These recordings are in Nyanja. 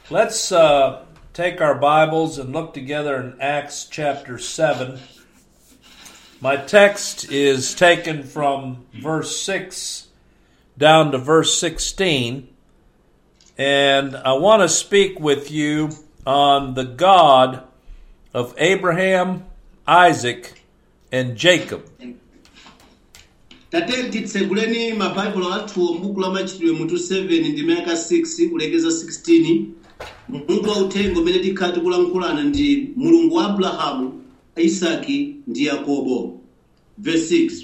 Let's uh, take our Bibles and look together in Acts chapter 7. My text is taken from verse 6 down to verse 16. And I want to speak with you on the God of Abraham, Isaac, and Jacob. tate titseguleni mabhaibulo athu m'buku la machitidwe mutu 7 ndi mayaka 6 kulekeza 16 mutu wauthenga umene tikhala tikulankhulana ndi mulungu wa abrahamu isaki ndi yakobo verse 6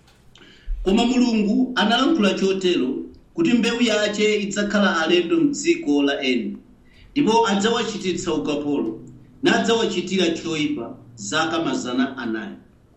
koma mulungu analankhula chotero kuti mbewu yace idzakhala alendo mdziko la eni ndipo adzawachititsa ukapolo nadzawachitira choyipa zaka mazana anayi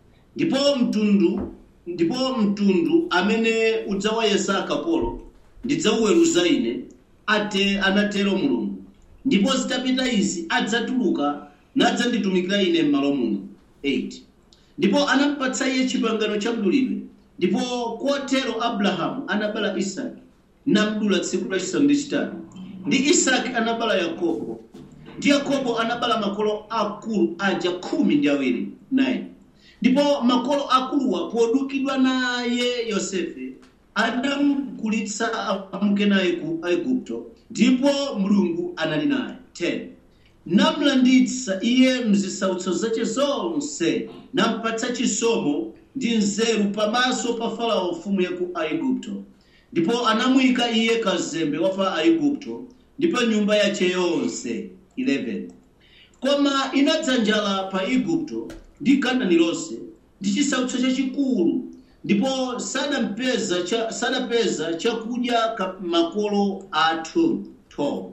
ndipo mtundu ndipo mtundu amene udzawayesa akapolo ndidzauweruza ine ate anatero mulungu ndipo zitapita izi adzatuluka nadzanditumikira ine m'malo muno 8 ndipo anampatsa iye chipangano cha mdulidwe ndipo kotero abrahamu anabala isaki namdula tsiku lachisanu ndi chitatu ndi isaki anabala yakobo ndi yakobo anabala makolo akulu aja khumi ndi awiri 9 ndipo makolo akuluwa podukidwa naye yosefe adamukulitsa amuke naye ku aigupto ndipo mulungu anali naye 10 namlanditsa iye mzisautso zace zonse nampatsa chisomo ndi nzeru pamaso pa farao mfumu ya ku aigupto ndipo anamuyika iye kazembe wa fa aigupto ndipo nyumba yace yonse 11 koma inadza njala pa igupto ndi kanaani lonse ndi chisautso chachikulu ndipo sadampeza cha, sadapeza chakudya ka makolo athu 12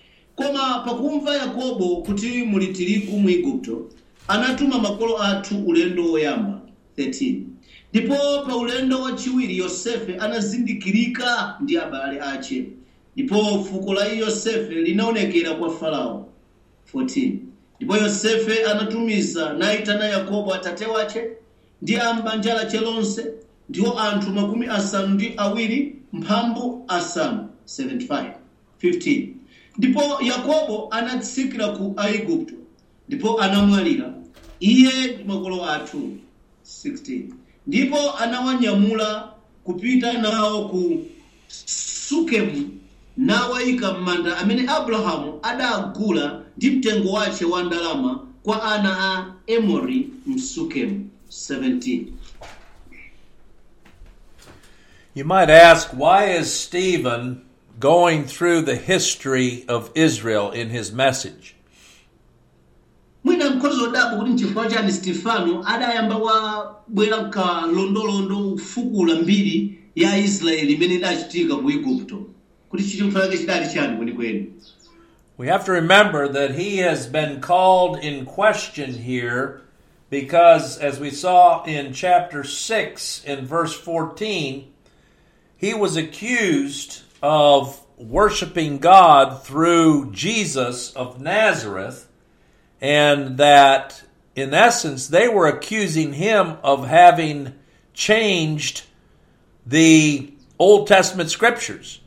koma pakumva yakobo kuti muli tirigu mu igupto anatuma makolo athu ulendo woyamba 13 ndipo pa ulendo wachiwiri yosefe anazindikirika ndi abale ace ndipo fuko la yosefe linaonekera kwa farao 14 ndipo yosefe anatumiza nayitana yakobo atate wace ndi ambanja lace lonse ndiwo anthu makumi asanu ndi awiri mphambu asanu 75 15 ndipo yakobo anatsikira ku aigupto ndipo anamwalira iye ndi makolo athu 16 ndipo anawanyamula kupita nawo ku sukemu nawayika m'manda amene abrahamu adagula ndi mtengo wace wa ndalama kwa ana a emori msukemu 17 You might ask, why is Stephen going through the history of Israel in his message? mwina mkhozi wodabwa kuti nchifukwa chani stefano adayamba wabwera kalondolondo kufukula mbiri ya israeli imene idachitika ku igupto kuti chifukwa chake chidali chani kwenikweni We have to remember that he has been called in question here because, as we saw in chapter 6 in verse 14, he was accused of worshiping God through Jesus of Nazareth, and that in essence they were accusing him of having changed the Old Testament scriptures.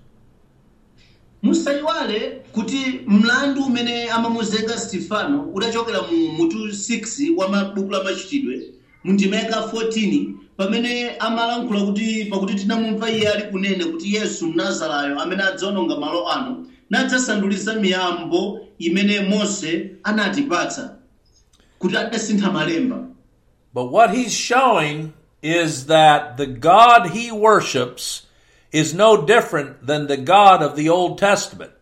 musayiwale kuti mlandu umene amamuzenga stefano udachokera mu mutu 6 wa mabuku la machitidwe mu ndima yaka 14 pamene amalankhula kuti pakuti tinamumva iye ali kunena kuti yesu mnazarayo amene adzaononga malo ano nadzasandulitsa miyambo imene mose anatipatsa kuti adasintha malemba But what he's showing is that the God he worships is no different than the God of the Old Testament.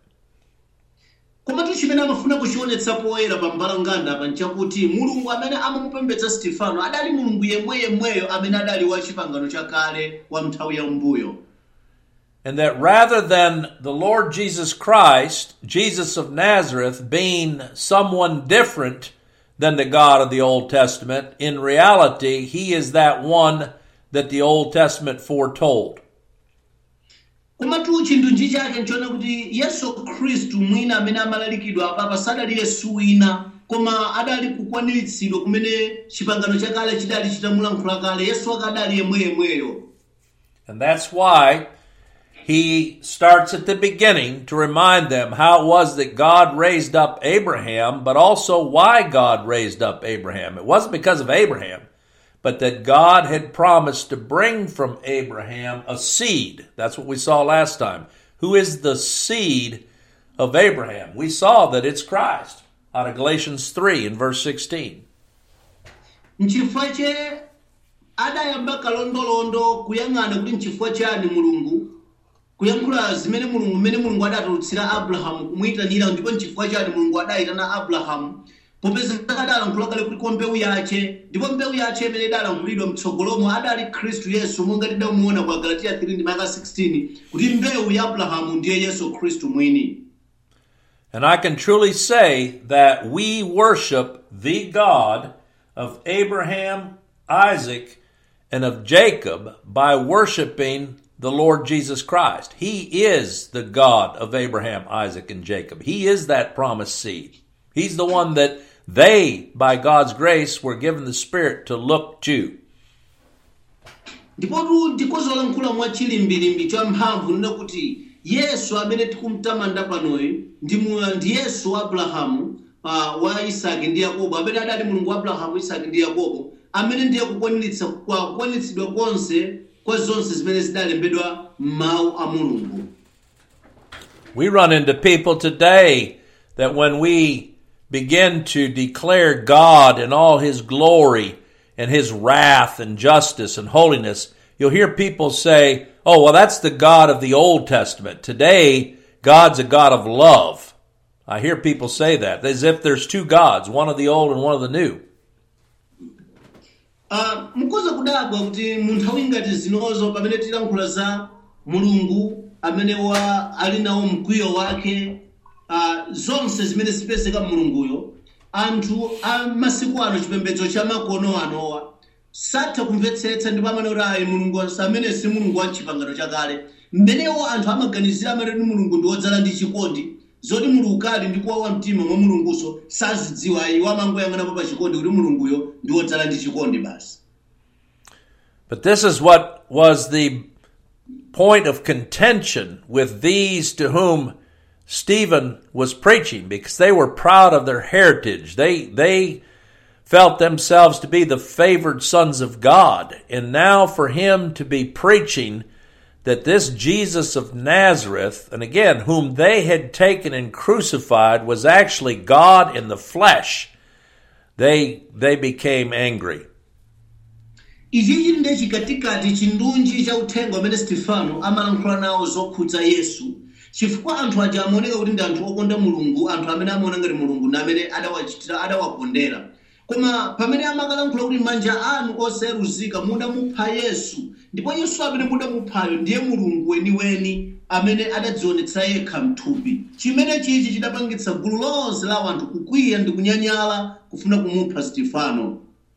komatu chimene amafuna kuchionetsa poyera pa mbalanganda apa nchakuti mulungu amene amamupembedza stefano adali mulungu yemweyemweyo amene adali wa chipangano chakale wa nthawi ya mbuyo And that rather than the Lord Jesus Christ, Jesus of Nazareth, being someone different than the God of the Old Testament, in reality, he is that one that the Old Testament foretold. komatu chindunji chake nchiona kuti yesu khristu mwina amene amalalikidwa apapa sadali yesu wina koma adali kukwaniritsidwa kumene chipangano chakale chidali chitamulankhula kale yesu akadali yemweyemweyo And that's why he starts at the beginning to remind them how it was that God raised up Abraham, but also why God raised up Abraham. It wasn't because of Abraham, but that God had promised to bring from Abraham a seed. That's what we saw last time. Who is the seed of Abraham? We saw that it's Christ out of Galatians 3 and verse 16. nchifukwa che adayamba kalondolondo kuyang'ana kuti nchifukwa chani mulungu kuyankhula zimene mulungu mmene mulungu adatulutsira abrahamu kumuyitanira ndipo nchifukwa chani mulungu adayitana abrahamu popeza adalankhula kale kuti kwa mbewu yace ndipo mbewu yace imene idalankhulidwa mtsogolomo adali khristu yesu monga tidamuona kwa galatiya 3 ndi maka 16 kuti mbewu ya abrahamu ndiye yesu khristu mwini And I can truly say that we worship the God of Abraham, Isaac, and of Jacob by worshiping the Lord Jesus Christ. He is the God of Abraham, Isaac, and Jacob. He is that promised seed. He's the one that they, by God's grace, were given the Spirit to look to. ndipotu ndikozolankhula mwa chilimbilimbi cha mphamvu nina kuti yesu amene tikumtamanda panoyi ndi mu- ndi yesu wa abrahamu uh, wa isaki ndi yakobo amene adali mulungu wa abrahamu isaki ndi yakobo amene ndiye kukwaniritsa kwa kukwanitsidwa konse kwa zonse zimene zidalembedwa m'mawu a mulungu We run into people today that when we begin to declare God in all His glory and His wrath and justice and holiness, you'll hear people say, oh, well, that's the God of the Old Testament. Today, God's a God of love. I hear people say that as if there's two gods, one of the old and one of the new. uh, mukhoza kudabwa kuti mu nthawi ngati zinozo pamene tilankhula za mulungu amene wa ali nawo mkwiyo wake uh, zonse zimene zipezeka mulunguyo anthu a masiku ano chipembedzo cha makono anowa satha kumvetsetsa ndipo amene kuti ayi mulungu amene si mulungu wa chipangano chakale mmenewo anthu amaganizira amene kuti mulungu ndi wodzala ndi chikondi zoti mulungu kali ndi kuwawa mtima mwa mulunguso sazidziwa iwo amangoyang'anapo pa chikondi kuti mulunguyo ndi wodzala ndi chikondi basi But this is what was the point of contention with these to whom Stephen was preaching because they were proud of their heritage. They, they felt themselves to be the favored sons of God. And now for him to be preaching that this Jesus of Nazareth, and again, whom they had taken and crucified, was actually God in the flesh, they, they became angry. ichi chili ndiye chikatikati chindunji cha uthenga umene stefano amalankhula nawo zokhudza yesu chifukwa anthu aja amaoneka kuti ndi anthu okonda mulungu anthu amene amaona ngati mulungu ndi amene adawachitira adawakondera koma pamene amakalankhula kuti manja anu oseruzika mudamupha yesu ndipo yesu amene mudamuphayo ndiye mulungu weniweni amene adadzionetsera yekha mthupi chimene chichi chidapangitsa gulu lonse la anthu kukwiya ndi kunyanyala kufuna kumupha stefano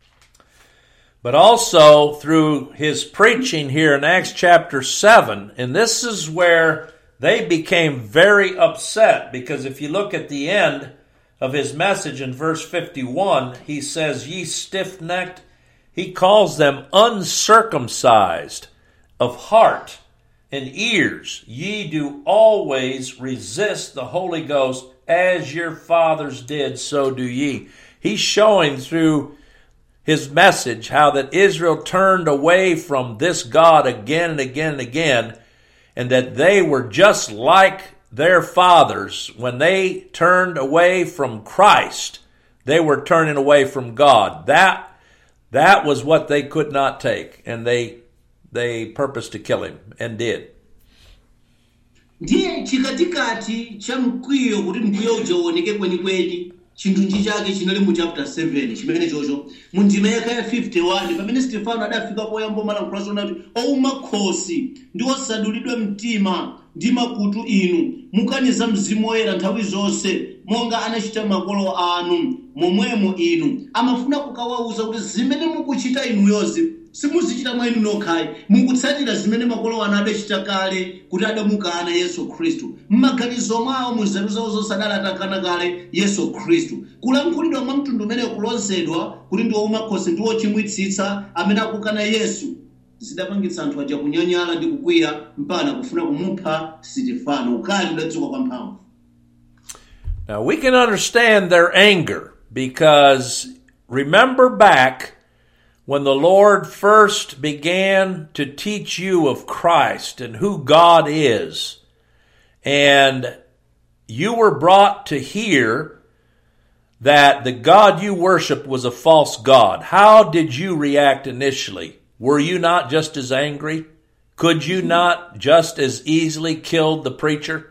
but also through his preaching here in Acts chapter 7. And this is where they became very upset because if you look at the end of his message in verse 51, he says, Ye stiff necked, he calls them uncircumcised of heart and ears. Ye do always resist the Holy Ghost as your fathers did, so do ye. He's showing through his message how that Israel turned away from this God again and again and again, and that they were just like their fathers when they turned away from Christ. They were turning away from God. That that was what they could not take, and they they purposed to kill him and did. ndiye chikatikati cha mkwiyo kuti mkwiyo uja uoneke kwenikweni chindunji chake chinali mu chapter 7 chimene chocho mu ndima yaka ya 51 pamene stefano adafika poyamba malankhula zona kuti ouma khosi ndi osadulidwa mtima ndi makutu inu mukaniza mzimu woyera nthawi zonse monga anachita makolo anu momwemo inu amafuna kukawauza kuti zimene mukuchita inuyozi simuzichita mwa inu nokhayi mukutsatira zimene makolo anu adachita kale kuti adamukana yesu khristu mmaganizo mwawo mu nzeru zawo zonse adalatakana kale yesu khristu kulankhulidwa mwa mtundu umene kulonsedwa kuti ndi waumakhosi ndi wochimwitsitsa amene akukana yesu zidapangitsa anthu aja kunyanyala ndi kukwiya mpaka kufuna kumupha sitifano ukali udadzuka kwa mphamvu Now we can understand their anger because remember back when the Lord first began to teach you of Christ and who God is, and you were brought to hear that the God you worship was a false God. How did you react initially? Were you not just as angry? Could you not just as easily killed the preacher?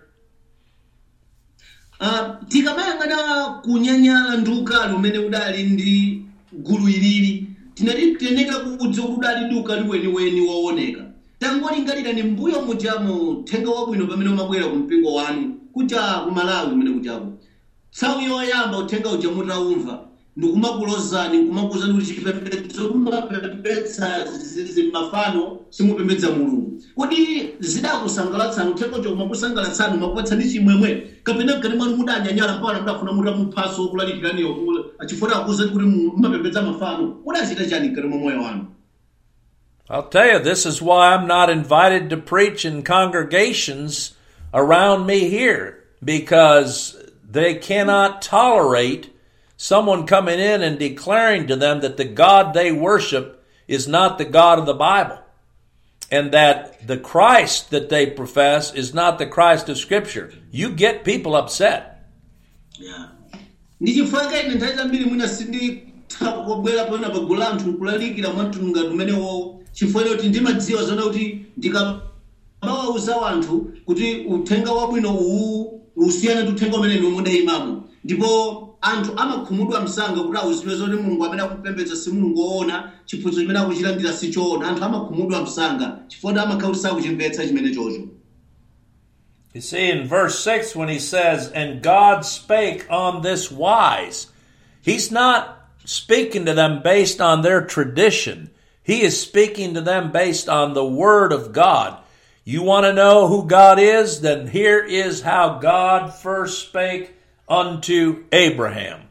Ah, tikamayang'ana kunyanyala ndi ukali umene udali ndi gulu ilili tinati tiyeneka kudziwa kuti udali ndi ukali weniweni wooneka tangolingalira ni mbuyo mujamo uthenga wabwino pamene umabwera ku mpingo wanu kuja ku malawi umene kujako nthawi yoyamba uthenga uja mutaumva ndikumakulozani nkumakuwuzani kuti chipembedzo kumapembedza zizi mafano simupembedza mulungu kodi zidakusangalatsani uthenga uja kumakusangalatsani umakupatsani chimwemwe kapena mkati mwanu mudanyanyala mpaka mudafuna mutamuphaso okulalikiraniyo achifuna akuwuzani kuti mumapembedza mafano mudachita chani mkati mwa moyo wanu I'll tell you, this is why I'm not invited to preach in congregations around me here because they cannot tolerate someone coming in and declaring to them that the God they worship is not the God of the Bible and that the Christ that they profess is not the Christ of Scripture. You get people upset. ndi chifukwa ine nthawi zambiri mwina sinditha kubwera pona pagulu la anthu nkulalikira mwamtunga umenewo chifukwa choti ndimadziwa zona kuti ndikamawauza anthu kuti uthenga wabwino uwu usiyana ndi uthenga umene ndiwo mudayimamo ndipo anthu amakhumudwa msanga kuti awuzidwe zoti mulungu amene akupembedza si mulungu woona chiphunzitso chimene akuchilandira si choona anthu amakhumudwa msanga chifukwa kuti amakhala kuti sakuchimvetsa chimene chocho You see, in verse 6, when he says, And God spake on this wise, he's not speaking to them based on their tradition. He is speaking to them based on the Word of God. You want to know who God is? Then here is how God first spake unto Abraham.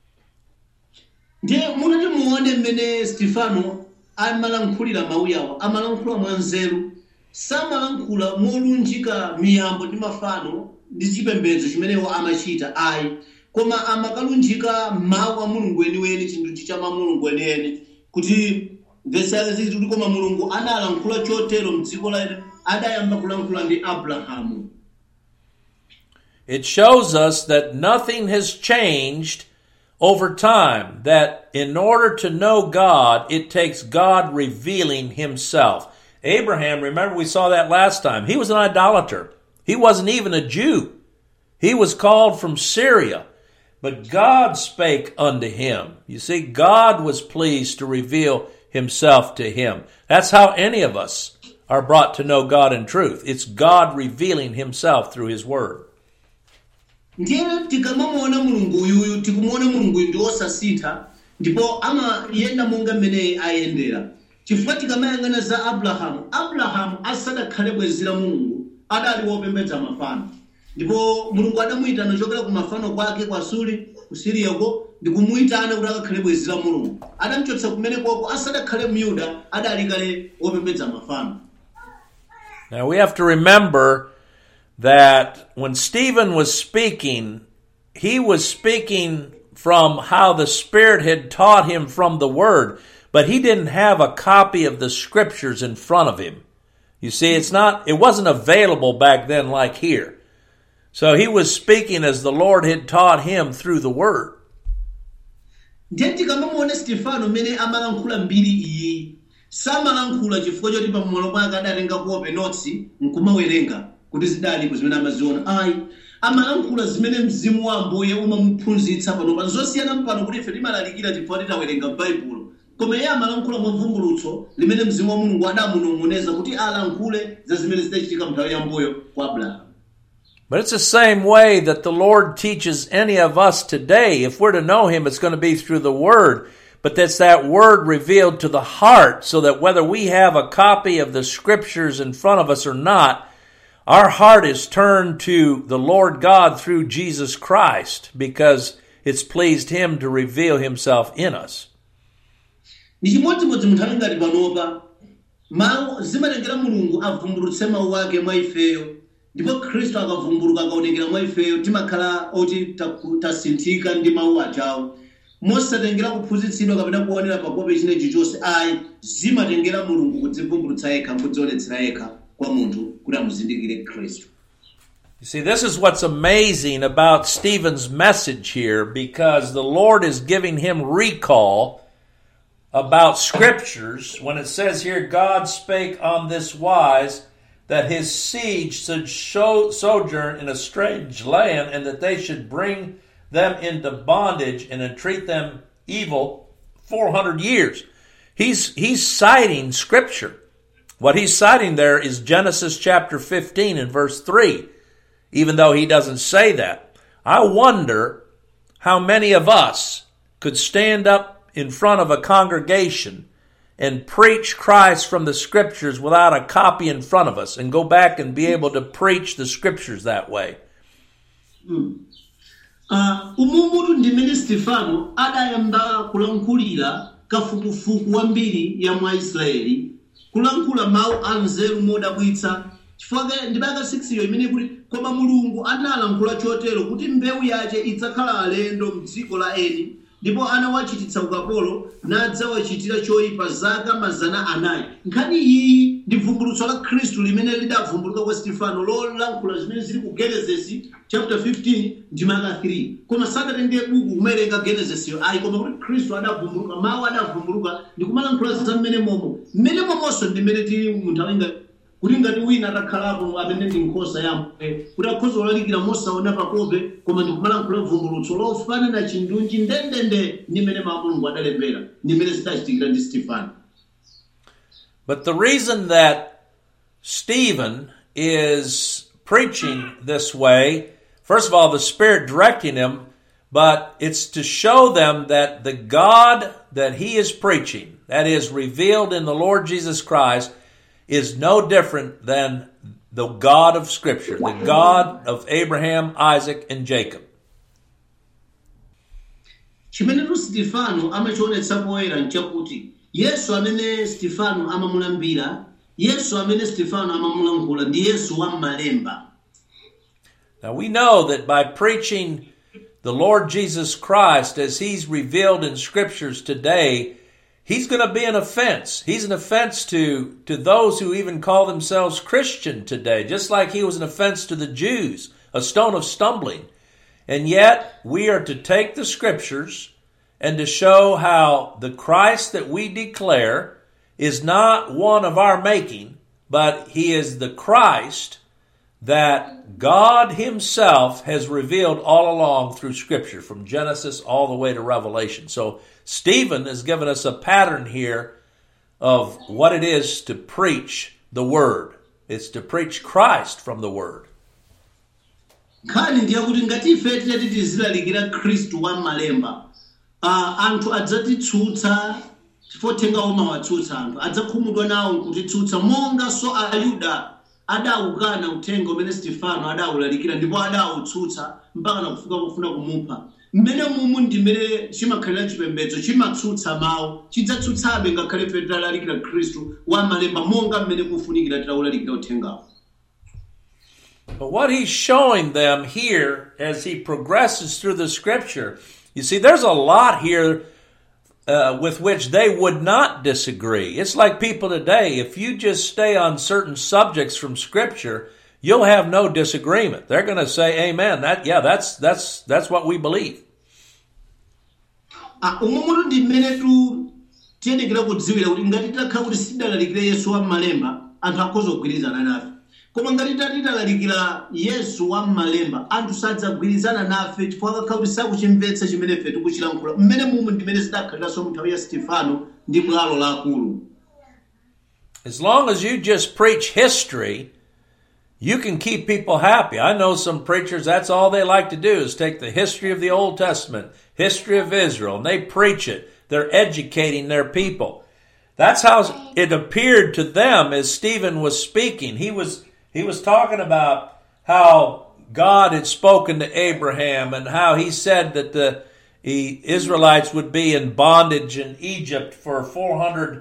ndiye munati muone mmene stefano amalankhulira mawu awo amalankhula mwanzeru samalankhula molunjika miyambo ndi mafano ndi chipembedzo chimenewo amachita ayi koma amakalunjika mawu a mulungu weniweni chinthu cha mulungu weniweni kuti vesi yake ziti kuti koma mulungu analankhula chotero mdziko la adayamba kulankhula ndi abrahamu It shows us that nothing has changed over time, that in order to know God, it takes God revealing himself. Abraham, remember we saw that last time, he was an idolater. He wasn't even a Jew. He was called from Syria. But God spake unto him. You see, God was pleased to reveal himself to him. That's how any of us are brought to know God in truth. It's God revealing himself through his word. ndiye tikamamuona mulungu uyuyu tikumuona mulungu uyu ndi wosasintha ndipo amayenda monga mmene ayendera chifukwa tikamayang'ana za abrahamu abrahamu asadakhale bwenzi la mulungu adali wopembedza mafano ndipo mulungu adamuyitana chokera ku mafano kwake kwa suli ku siriyako ndi kumuyitana kuti akakhale bwenzi la mulungu adamuchotsa kumene kwako asadakhale myuda adali kale wopembedza mafano Now we have to remember that when Stephen was speaking, he was speaking from how the Spirit had taught him from the Word, but he didn't have a copy of the Scriptures in front of him. You see, it's not, it wasn't available back then like here. So he was speaking as the Lord had taught him through the Word. ndiye tikamamuona stefano mmene amalankhula mbiri iyi samalankhula chifukwa choti pamalo pake adatenga kuope notsi nkumawerenga kuti zidalipo zimene amaziona ayi amalankhula zimene mzimu wa ambuye umamuphunzitsa pano pano zosiyana mpano kuti ife timalalikira chifukwa titawerenga baibulo koma iye amalankhula mwavumbulutso limene mzimu wa mulungu adamunong'oneza kuti alankhule za zimene zidachitika mnthawi yambuyo kwa abrahamu But it's the same way that the Lord teaches any of us today. If we're to know Him, it's going to be through the Word. But that's that Word revealed to the heart so that whether we have a copy of the Scriptures in front of us or not, our heart is turned to the Lord God through Jesus Christ because it's pleased Him to reveal Himself in us. ndi chimodzimodzi munthu ali ngati panopa mawu zimatengera mulungu avumbulutse mawu ake mwa ifeyo ndipo khristu akavumbuluka akaonekera mwa ifeyo timakhala oti taku- tasinthika ndi mawu ajawo mosatengera kuphunzitsidwa kapena kuonera pakope chinechi chonse ayi zimatengera mulungu kudzivumbulutsa yekha nkudzionetsera yekha kwa munthu kuti amuzindikire khristu You see, this is what's amazing about Stephen's message here because the Lord is giving him recall about scriptures when it says here, God spake on this wise that his seed should show, sojourn in a strange land and that they should bring them into bondage and entreat them evil 400 years. He's, he's citing scripture. What he's citing there is Genesis chapter 15 and verse 3 even though he doesn't say that. I wonder how many of us could stand up in front of a congregation and preach Christ from the scriptures without a copy in front of us and go back and be able to preach the scriptures that way. uh, umumutu ndimene stefano adayamba kulankhulira kafukufuku wambiri ya mwa israeli kulankhula mawu a nzeru modabwitsa chifukwa ndimaka 6 yo imene kuti koma mulungu analankhula chotero kuti mbewu yace idzakhala alendo mdziko la eni ndipo anawachititsa ukapolo nadzawachitira choyipa zaka mazana anayi nkhani iyi ndi vumbulutso la khristu limene lidavumbuluka kwa stefano lolankhula zimene zili ku genesis chapter 15 ndi maka 3 koma sadatenge buku kumawerenga genesisiyo ayi koma kuti khristu adavumbuluka mawu adavumbuluka ndi kumalankhula za mmene momo mmene momonso ndi mmene tili munthu alinga kuti ngati wina atakhalapo amene ndi nkhosa yamwe kuti akhoza kulalikira mosaona pakope koma ndikumalankhula vumbulutso lofanana chindunji ndendende ndi mmene mawu a mulungu adalembera ndi mmene zidachitikira ndi stefano But the reason that Stephen is preaching this way, first of all, the Spirit directing him, but it's to show them that the God that he is preaching, that is revealed in the Lord Jesus Christ, is no different than the God of Scripture, the God of Abraham, Isaac, and Jacob. chimenetu stefano amachionetsa poyera nchakuti yesu amene stefano amamulambira yesu amene stefano amamulankhula ndi yesu wa m'malemba Now we know that by preaching the Lord Jesus Christ as he's revealed in scriptures today, he's going to be an offense. He's an offense to, to those who even call themselves Christian today, just like he was an offense to the Jews, a stone of stumbling. And yet we are to take the scriptures and to show how the Christ that we declare is not one of our making, but he is the Christ that God Himself has revealed all along through Scripture, from Genesis all the way to Revelation. So, Stephen has given us a pattern here of what it is to preach the Word. It's to preach Christ from the Word. nkhani ndiye kuti ngati ife titati tizilalikira khristu wa m'malemba uh, anthu adzatitsutsa chifukwa uthenga umawatsutsa anthu adzakhumudwa nawo kutitsutsa monga so ayuda adawukana uthenga umene stefano adawulalikira ndipo adawutsutsa mpaka nakufika pofuna kumupha mmene mumu ndi mmene chimakhalira chipembedzo chimatsutsa mawu chidzatsutsabe ngakhale ife titalalikira khristu wa m'malemba monga mmene kufunikira titawulalikira uthengawo But what he's showing them here as he progresses through the scripture, you see, there's a lot here uh, with which they would not disagree. It's like people today, if you just stay on certain subjects from scripture, you'll have no disagreement. They're going to say, Amen. That, yeah, that's, that's, that's what we believe. Ah, umumutu ndi mmene tu tiyenekera kudziwira kuti ngati titakhala kuti sitidalalikira yesu wa m'malemba anthu akhoza kugwirizana nafe koma ngati tati talalikira yesu wa m'malemba anthu sadzagwirizana nafe chifukwa akakhala kuti sakuchimvetsa chimene ife tikuchilankhula mmene mumu ndi mmene zidakhaliranso mu nthawi ya stefano ndi bwalo laakulu As long as you just preach history, you can keep people happy. I know some preachers, that's all they like to do is take the history of the Old Testament, history of Israel, and they preach it. They're educating their people. That's how it appeared to them as Stephen was speaking. He was, he was talking about how God had spoken to Abraham and how he said that the, the Israelites would be in bondage in Egypt for 400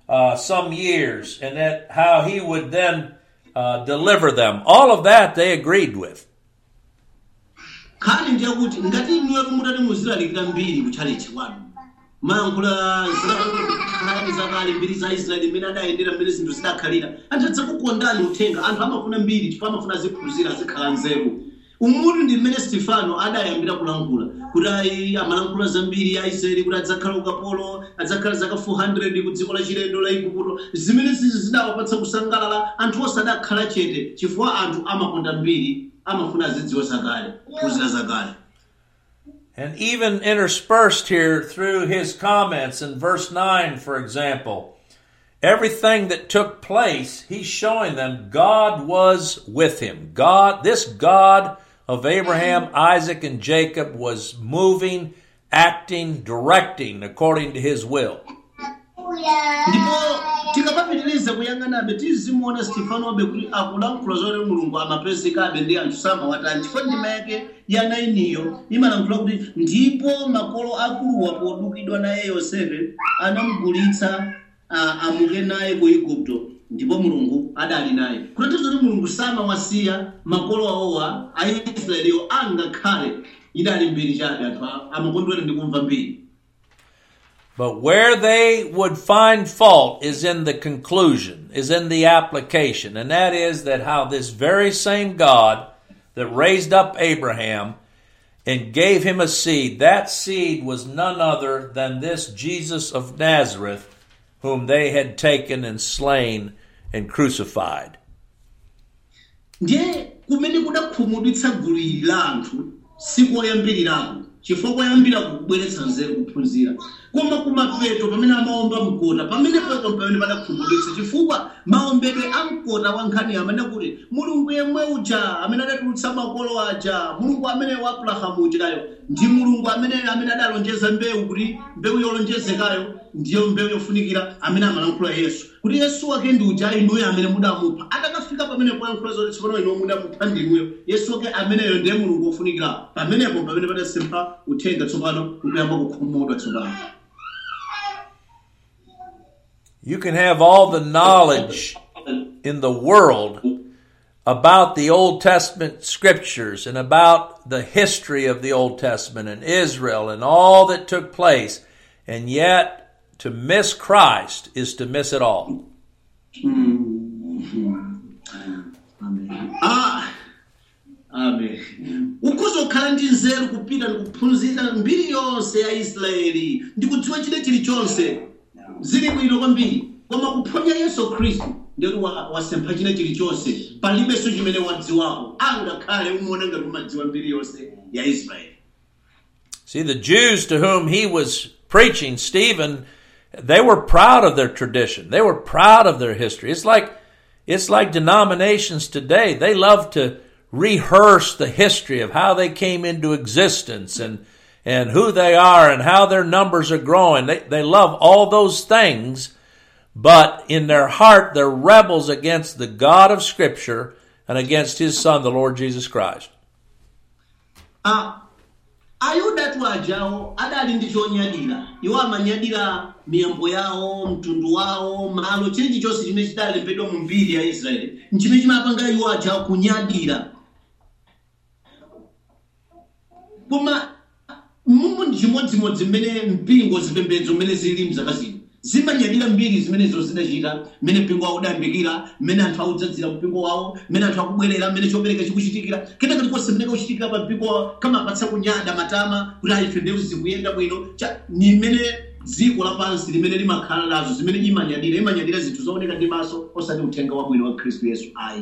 uh, some years, and that how he would then uh, deliver them. All of that they agreed with. nkhani ndiye kuti ngati inuyo mutati muzilalikira mbiri kutchalichi kwanu mayankhula zilakani zakale mbiri za israeli mmene adayendera mmene zinthu zidakhalira anthu adzakukondani uthenga anthu amafuna mbiri chifukwa amafuna ziphunzira azikhala nzeru umutu ndi mmene stefano adayambira kulankhula kuti ayi amalankhula zambiri ya israeli kuti adzakhala ukapolo adzakhala zaka 400 ku dziko la chilendo la igupto zimene zizi zidawapatsa kusangalala anthu osadakhala chete chifukwa anthu amakonda mbiri amafuna azidziwa zakale phunzira zakale And even interspersed here through his comments in verse 9, for example, everything that took place, he's showing them God was with him. God, this God of Abraham, Isaac, and Jacob was moving, acting, directing according to his will. ndipo tikapapitiriza kuyang'anabe tizimuona stefanobe kuti akulankhula zoti mulungu amapezekabe ndi anthu samawatani chifukwa ndima yake ya nainiyo imalankhula kuti ndipo makolo akuluwa podukidwa naye yosefe anamugulitsa ah, amuke naye ku igupto ndipo mulungu adali naye kutanthauza kuti mulungu samawasiya makolo awowa aisraeliyo angakhale idali mbiri chabe anthu a- amakondwera ndi kumva mbiri But where they would find fault is in the conclusion, is in the application, and that is that how this very same God that raised up Abraham and gave him a seed, that seed was none other than this Jesus of Nazareth, whom they had taken and slain and crucified. ndiye kumene kudakhumudwitsa gulu ili la anthu sikoyambiriraku chifukwa koyambira kubweretsa nzeru kuphunzira koma kumapeto pamene amaomba mkota pamene peto pamene padakhumudwitsa chifukwa maombedwe a mkota wa nkhani amene kuti mulungu yemwe uja amene adatulutsa makolo aja mulungu amene wa abrahamu ujayo ndi mulungu amene amene adalonjeza mbewu kuti mbewu yolonjezekayo ndiyo mbewu yofunikira amene amalankhula yesu kuti yesu wake ndi uja inuyo amene mudamupha atakafika pamene poyankhula zoti tsopano inuyo mudamupha ndinuyo yesu wake ameneyo ndiye mulungu wofunikira pamenepo pamene padasempha uthenga tsopano nkuyamba kukhumudwa tsopano You can have all the knowledge in the world about the Old Testament scriptures and about the history of the Old Testament and Israel and all that took place, and yet to miss Christ is to miss it all. Ah, amen ukuzokhala ndi nzeru kupita ndikuphunzira mbiri yonse ya israeli ndikudziwa chile chilichonse zili bwino kwambiri koma kuphonya yesu khristu ndikuti wa- wasempha chile chilichonse palibenso chimene wadziwapo angakhale umuona ngati umadziwa mbiri yonse ya israeli See, the Jews to whom he was preaching, Stephen, they were proud of their tradition. They were proud of their history. It's like, it's like denominations today. They love to rehearse the history of how they came into existence and, and who they are and how their numbers are growing. They, they love all those things, but in their heart, they're rebels against the God of Scripture and against his Son, the Lord Jesus Christ. Ah, ayudatu ajawo adali ndi chonyadira iwo amanyadira miyambo yawo mtundu wawo malo chilichi chonse chimene chidalembedwa mu mbiri ya israeli nchimene chimapanga iwo ajawo kunyadira koma mumu ndi chimodzimodzi mmene mpingo zipembedzo mmene zili mzaka zino zimanyadira mbiri zimenezo zidachita mmene mpingo wawo udayambikira mmene anthu audzadzira mpingo wawo mmene anthu akubwerera mmene chopereka chikuchitikira kenaka ndikonse mmene kuchitikira pa mpingo wawo kamapatsa kunyada matama kuti ayife ndewu zikuyenda bwino Cha- ni mmene dziko lapansi limene limakhala nazo zimene imanyadira imanyadira zinthu zooneka ndi maso osati uthenga wabwino wa khristu yesu ayi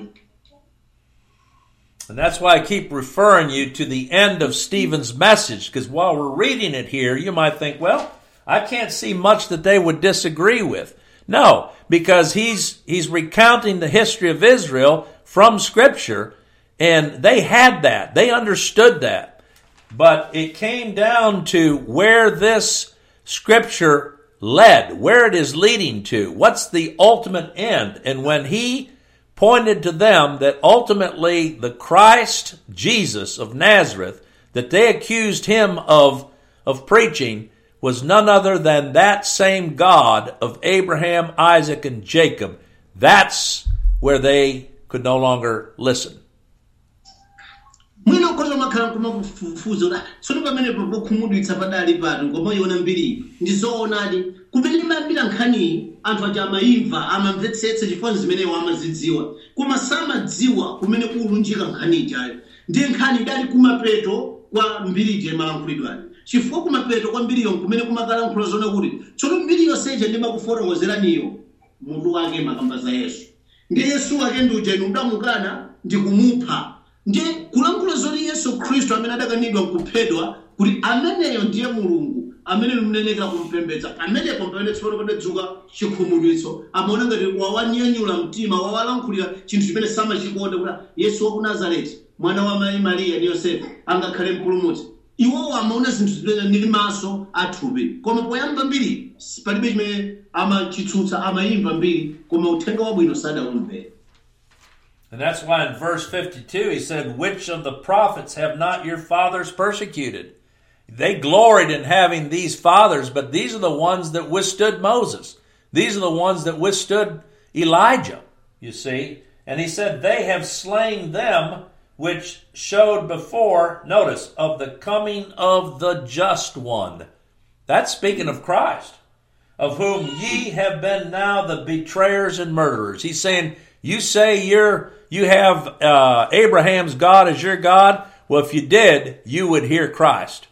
And that's why I keep referring you to the end of Stephen's message, because while we're reading it here, you might think, well, I can't see much that they would disagree with. No, because he's, he's recounting the history of Israel from scripture, and they had that. They understood that. But it came down to where this scripture led, where it is leading to. What's the ultimate end? And when he pointed to them that ultimately the Christ Jesus of Nazareth that they accused him of of preaching was none other than that same God of Abraham, Isaac, and Jacob. That's where they could no longer listen. mwina ukhoza umakhala kumafufuza kuti tsono pamenepo pokhumudwitsa padali pano ngomayiona mbiri ndi zoonadi kumene limayambira nkhaniyi anthu aja amayimva amamvetsetsa chifukwa zimeneyo amazidziwa koma samadziwa kumene kulunjika nkhani ijayo ndiye nkhani idali kumapeto kwa mbirije malankhulidwani chifukwa kumapeto kwa mbiriyo kumene kumakalankhula zona kuti tsono mbiri yonseja ndimakufotokozeraniyo mutu wake makamba za yesu ndiye yesu wake ndi uja inu mudamukana ndi kumupha ndiye kulankhula zoti yesu khristu amene adakanidwa kuphedwa kuti ameneyo ndiye mulungu amene mnenekera kumpembedza pamenepo pamene tsopano padadzuka chikhumudwitso amaona ngati wawanyanyula mtima wawalankhulira chinthu chimene samachikonda kuti yesu wa ku nazareti mwana wa mayi mariya ndi yosefe angakhale mpulumutsi iwowo amaona zinthu zimene ndi maso athupi koma poyamba mbiri palibe chimene amachitsutsa amayimva mbiri koma uthenga wabwino sadawumvera And that's why in verse 52 he said, Which of the prophets have not your fathers persecuted? They gloried in having these fathers, but these are the ones that withstood Moses. These are the ones that withstood Elijah, you see. And he said, They have slain them which showed before, notice, of the coming of the just one. That's speaking of Christ, of whom ye have been now the betrayers and murderers. He's saying, You say you're you have uh, Abraham's God as your God. Well, if you did, you would hear Christ.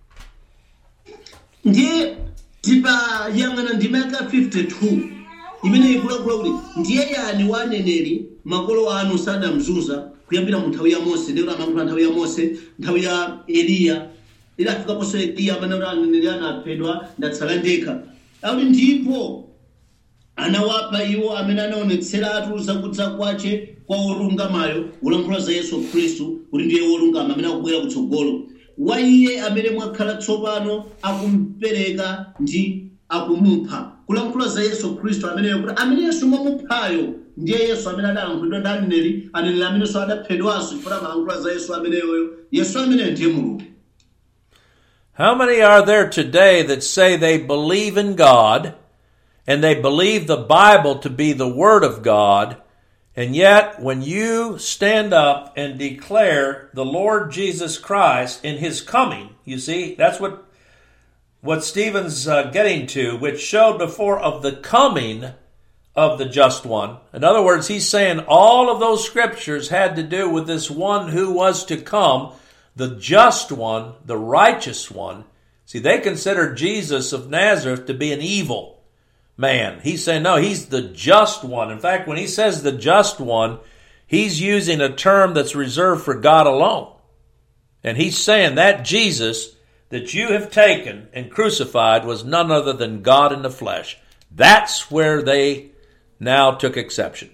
ndiye tipayang'ana ndima yaka 52 imene ikulakula kuti ndiye yani wa aneneri makolo anu sadamzunza kuyambira mu nthawi ya mose ndikuti amayankhula nthawi ya mose nthawi ya eliya idafikaponso eliya amene kuti aneneri anaphedwa ndatsala ndekha akuti ndipo anawapa iwo amene anaonetseratu zakudza kwace kwa olungamayo ulankhula za yesu khristu kuti ndiye wolungama amene akubwera kutsogolo wa iye amene mwakhala tsopano akumpereka ndi akumupha kulankhula za yesu khristu ameneyo kuti amene yesu mwamuphayo ndiye yesu amene adalankhulidwa ndi aneneri aneneri amenenso adaphedwanso chifukwa amalankhula za yesu ameneyoyo yesu ameneyo ndiye mulungu How many are there today that say they believe in God and they believe the Bible to be the Word of God, and yet when you stand up and declare the Lord Jesus Christ in His coming, you see, that's what what Stephen's uh, getting to, which showed before of the coming of the just one. In other words, he's saying all of those scriptures had to do with this one who was to come, the just one, the righteous one. See, they considered Jesus of Nazareth to be an evil man. He's saying, no, he's the just one. In fact, when he says the just one, he's using a term that's reserved for God alone. And he's saying that Jesus that you have taken and crucified was none other than God in the flesh. That's where they now took exception.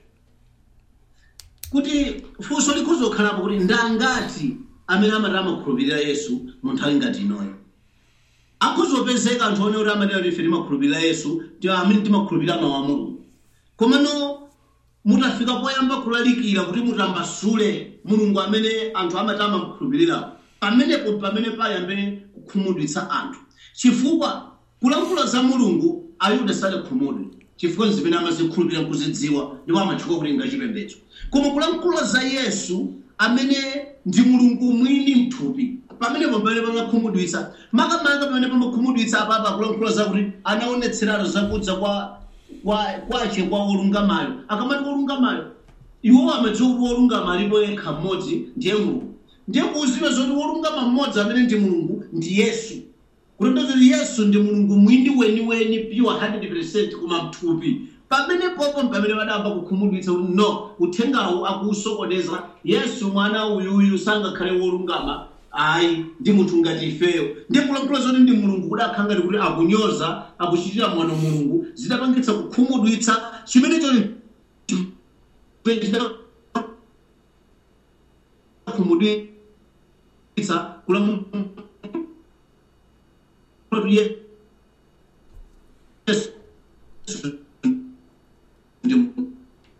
kuti funso likhoza kukhalapo kuti ndangati amene amati amakhulupirira yesu mu nthawi ngati inoyo akhozopezeka anthu one kuti amatera kuti ife timakhulupirira yesu ti amene timakhulupirira mawu a mulungu komano mutafika poyamba kulalikira kuti mutambasule mulungu amene anthu amati amakhulupirirawo pamenepo pamene payambe kukhumudwitsa anthu chifukwa kulankhula za mulungu ayuda sadakhumudwe chifukwa zimene amazikhulupirira kuzidziwa ndipo amatchuka kuti ngachipembedzo koma kulankhula za yesu amene ndi mulungu mwini mthupi pamenepo pamene pamakhumudwitsa makamaka pamene pamakhumudwitsa apapa kulankhula zakuti anaonetserano zakudza kwa kwa- kwache kwa wolungamayo akamati wolungamayo iwo amadziwa kuti wolungama alipo yekha mmodzi ndiye mulungu ndiye kuuziwa zoti wolungama mmodzi amene ndi mulungu ndi yesu kulondoza kuti yesu ndi mulungu mwini weniweni pure 100 koma mthupi pamene popo pamene padamba kukhumudwitsa kuti no uthengawu akuusokoneza yesu mwana uyuyu sangakhale wolungama ayi ndi munthu ngati ifeyo ndiye kulankhula zoti ndi mulungu kuti akhala ngati kuti akunyoza akuchitira mwano mulungu zidapangitsa kukhumudwitsa chimene choti kukhumudwitsa kulankhula kuti yesu ndi mulungu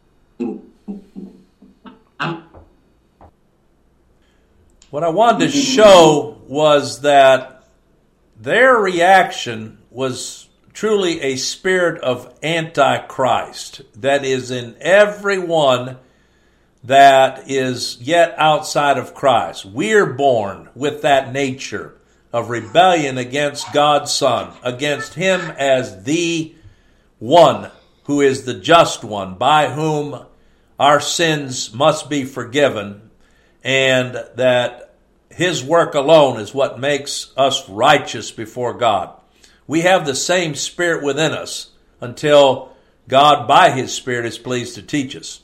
Am- What I wanted to show was that their reaction was truly a spirit of antichrist that is in everyone that is yet outside of Christ. We're born with that nature of rebellion against God's Son, against Him as the one who is the just one, by whom our sins must be forgiven, and that His work alone is what makes us righteous before God. We have the same Spirit within us until God, by His Spirit, is pleased to teach us.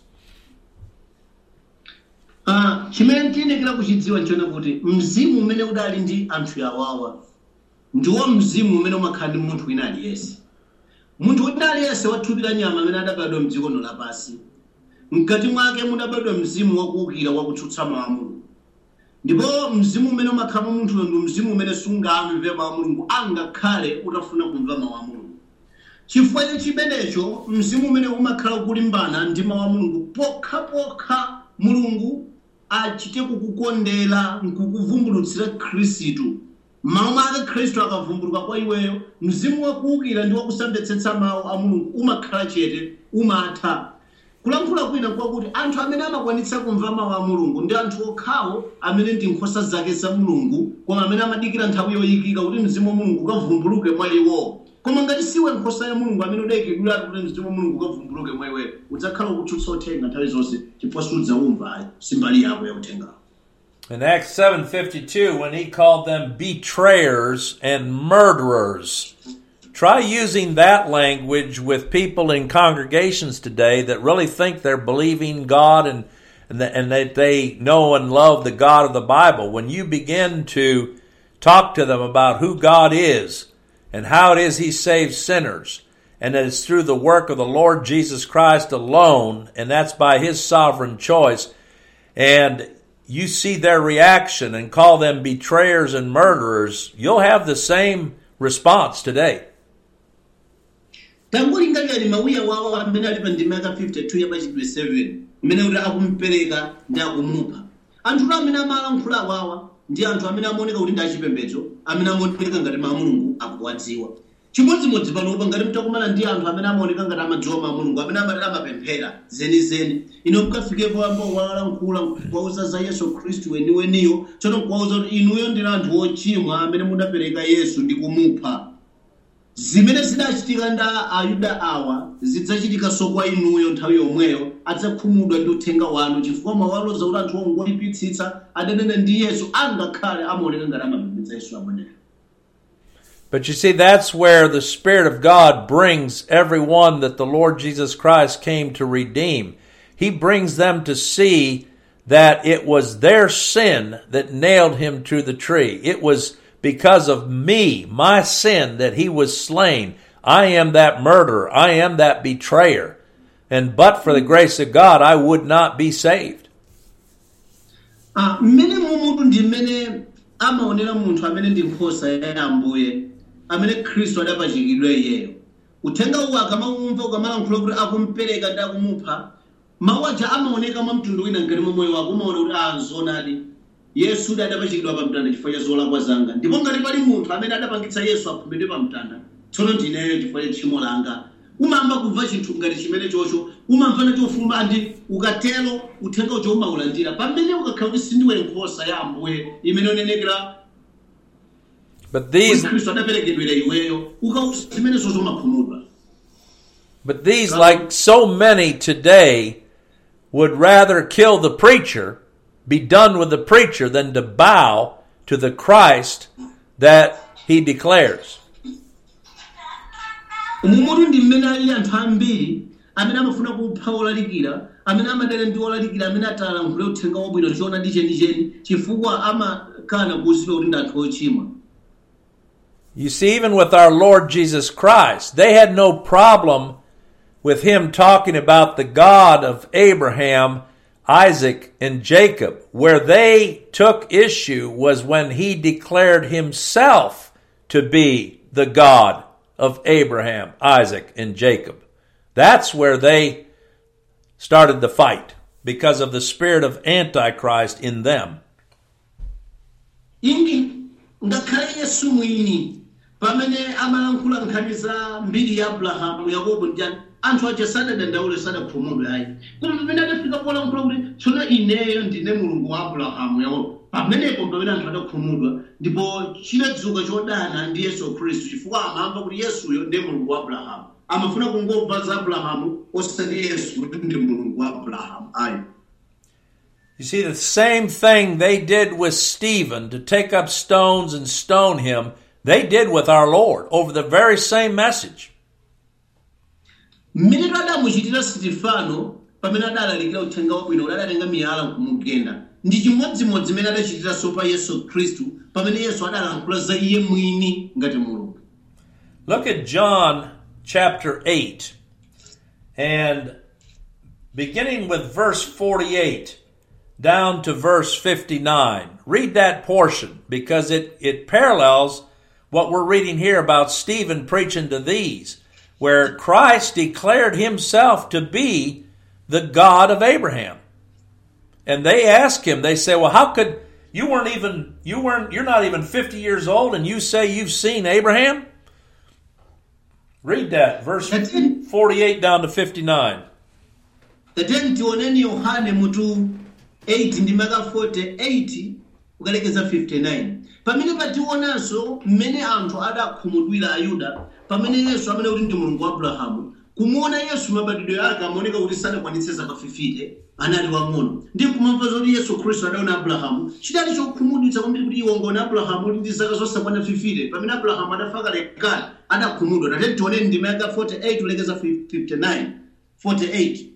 Ah, chimene tiyenekera kuchidziwa nchona kuti mzimu umene udali ndi anthu awawa ndiwo mzimu umene umakhala ndi munthu wina aliyense munthu wina aliyense wathupi la nyama amene adabadwa mdziko lino lapansi mkati mwake mudabadwa mzimu wakuwukira wakutsutsa mawu a mulungu ndipo mzimu umene umakhala mwa munthuyo ndi mzimu umene sungamve mawu a mulungu angakhale utafuna kumva mawu a mulungu chifukwa cha chimenecho mzimu umene umakhala ukulimbana ndi mawu a mulungu pokhapokha mulungu achite kukukondera nkukuvumbulutsira khristu mawu ake khristu akavumbuluka kwa iweyo mzimu wakuwukira ndi wakusamvetsetsa mawu a mulungu umakhala chete umatha kulankhula kwina kwakuti anthu amene amakwanitsa kumva mawu a mulungu ndi anthu okhawo amene ndi nkhosa zake za mulungu koma amene amadikira nthawi yoyikika kuti mzimu wa mulungu ukavumbuluke mwa iwo koma ngati siwe nkhosa ya mulungu amene udayikidwiratu kuti mzimu wa mulungu ukavumbuluke mwa iweyo udzakhala ukutsutsa uthenga nthawi zonse chifukwa sudzawumva simbali yako ya uthengawo In Acts 7:52 when he called them betrayers and murderers. Try using that language with people in congregations today that really think they're believing God and and, that, and that they know and love the God of the Bible. When you begin to talk to them about who God is and how it is he saves sinners and that it's through the work of the Lord Jesus Christ alone and that's by his sovereign choice and you see their reaction and call them betrayers and murderers, you'll have the same response today. tangolingalirani mauya wawo amene ali pa ndima yaka 52 ya pachidwe 7 mmene kuti akumpereka ndi akumupha anthuto amene amalankhula awawa ndi anthu amene amaoneka kuti ndi achipembedzo amene amaoneka ngati mawu a mulungu akuwadziwa chimodzimodzi panopa ngati mtakumana ndi anthu amene amaoneka ngati amadziwa mawu a mulungu amene amati amapemphera zenizeni ino mukafikepo ambo walankhula kuwauza za yesu khristu weniweniyo tsono kuwauza kuti inuyo ndinu anthu ochimwa amene mudapereka yesu ndi kumupha zimene zidachitika nda ayuda awa zidzachitika kwa inuyo nthawi yomweyo adzakhumudwa ndi uthenga wanu chifukwa mawaloza kuti anthu ongoyipitsitsa adanena ndi yesu angakhale amaoneka ngati amapembedza yesu ameneyo But you see, that's where the Spirit of God brings everyone that the Lord Jesus Christ came to redeem. He brings them to see that it was their sin that nailed him to the tree. It was because of me, my sin, that he was slain. I am that murderer. I am that betrayer. And but for the grace of God, I would not be saved. Ah, mmene mumutu ndi mmene amaonera munthu amene ndi nkhosa ya ambuye amene khristu adapachikidwa iyeyo uthenga uwu akamawumva ukamalankhula kuti akumpereka ndi akumupha mawu aja amaoneka mwa mtundu wina ngati mwa moyo wako umaona kuti anzonadi yesu udi adapachikidwa pa mtanda chifukwa cha zolakwa zanga ndipo ngati pali munthu amene adapangitsa yesu aphumidwe pa mtanda tsono ndineyo chifukwa cha tchimo langa umamva kumva chinthu ngati chimene chocho umamva nachofuma andi ukatero uthenga ucho umaulandira pamene ukakhala kuti sindiwe nkhosa ya ambuye imene onenekera But these khristu adaperekedwera iweyo ukausa zimene zozo umakhumudwa But these, like so many today, would rather kill the preacher, be done with the preacher, than to bow to the Christ that he declares. umumutu ndi mmene alili anthu ambiri amene amafuna kupha olalikira amene amadana ndi olalikira amene atalankhule uthenga wabwino tichiona ndi chenicheni chifukwa amakana kuwuzidwa kuti ndi anthu ochimwa You see, even with our Lord Jesus Christ, they had no problem with him talking about the God of Abraham, Isaac, and Jacob. Where they took issue was when he declared himself to be the God of Abraham, Isaac, and Jacob. That's where they started the fight because of the spirit of Antichrist in them. imi ngakhale yesu mwini pamene amalankhula nkhani za mbiri ya abrahamu yakobo ndi ani anthu aja sadadandaule sadakhumudwe ayi koma pamene adafika polankhula kuti tsono ineyo ndine mulungu wa abrahamu yakobo pamenepo pamene anthu adakhumudwa ndipo chinadzuka chodana ndi yesu khristu chifukwa amamva kuti yesuyo ndiye mulungu wa abrahamu amafuna kungomva za abrahamu osati yesu kuti ndi mulungu wa abrahamu ayi You see, the same thing they did with Stephen to take up stones and stone him, they did with our Lord over the very same message. mmene adamuchitira sitifano pamene adalalikira uthenga wabwino kuti adatenga miyala kumugenda ndi chimodzimodzi mmene adachitiranso pa yesu khristu pamene yesu adalankhula za iye mwini ngati mulungu Look at John chapter 8 and beginning with verse 48 down to verse 59. Read that portion because it, it parallels what we're reading here about Stephen preaching to these, where Christ declared himself to be the God of Abraham. And they ask him, they say, Well, how could you weren't even you weren't you're not even 50 years old and you say you've seen Abraham? Read that, verse That's it. 48 down to 59. tateni tioneni yohane mutu 8 ndi maka 48 kukalekeza 59 pamene pationanso mmene anthu adakhumudwira ayuda pamene yesu amene kuti ndi mulungu wa abrahamu kumuona yesu mabadwidwe ake amaoneka kuti sadakwanitse zaka 50 anali wang'ono ndi kumamva zoti yesu khristu adaona abrahamu chidali chokhumudwitsa kwambiri kuti iwo ngona abrahamu kuti ndi zaka zosakwana 50 pamene abrahamu adafa kalekale adakhumudwa tateni tioneni ndi maka 48 kulekeza 59 48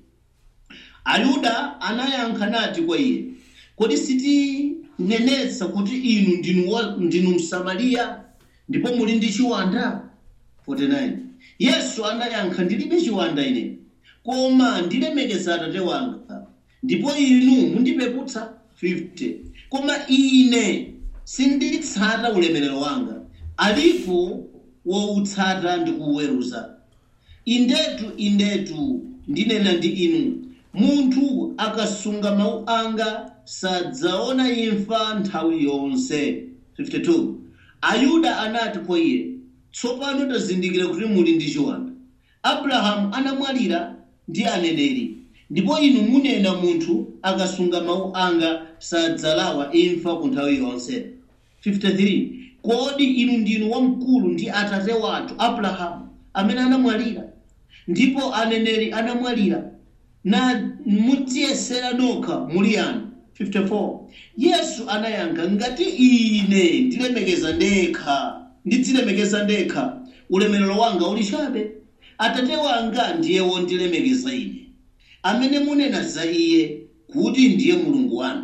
ayuda anayankha nati kwa iye kodi sitinenetsa kuti inu ndinu, wa- ndinu msamariya ndipo muli ndi chiwanda 49 yesu anayankha ndilibe chiwanda ine koma ndilemekeza atate wanga ndipo inu mundipeputsa 50 koma ine sinditsata ulemerero wanga alipo woutsata ndi kuweruza indetu indetu ndinena ndi inu munthu akasunga mawu anga sadzaona imfa nthawi yonse 52 ayuda anati kwa iye tsopano tazindikira kuti muli ndi chiwanda abrahamu anamwalira ndi aneneri ndipo inu munena munthu akasunga mawu anga sadzalawa imfa ku nthawi yonse 53 kodi inu ndinu wamkulu ndi atate wathu abrahamu amene anamwalira ndipo aneneri anamwalira na mutiyesera nokha muli yani 54 yesu anayankha ngati ine ndilemekeza ndekha ndidzilemekeza ndekha ulemerero wanga uli chabe atate wanga ndiye wondilemekeza ine amene munena za iye kuti ndiye mulungu wanu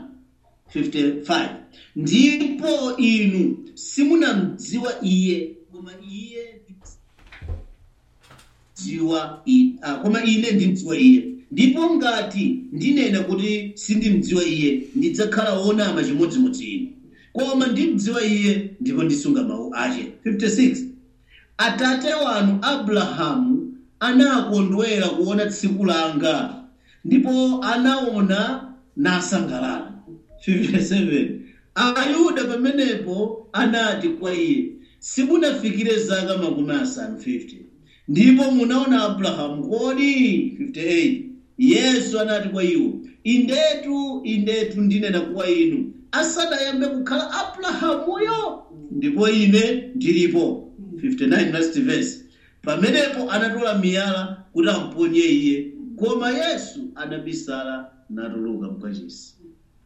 55 ndipo inu simunamdziwa iye koma iye dziwa i- ah, koma ine ndimdziwa iye ndipo ngati ndinena kuti sindimdziwa iye ndidzakhala wonama chimodzimodzi ine koma ndimdziwa iye ndipo ndisunga mawu ache 56 atate wanu abrahamu anakondwera kuona tsiku langa ndipo anaona nasangalala 57 ayuda pamenepo anati kwa iye simunafikire zaka makumi asanu 50 ndipo munaona abrahamu kodi 58 yesu anati kwa iwo indetu indetu ndinena kwa inu asadayambe kukhala abrahamuyo ndipo ine ndilipo 59 last verse pamenepo anatola miyala kuti amponye iye koma yesu anabisala natuluka mkachisi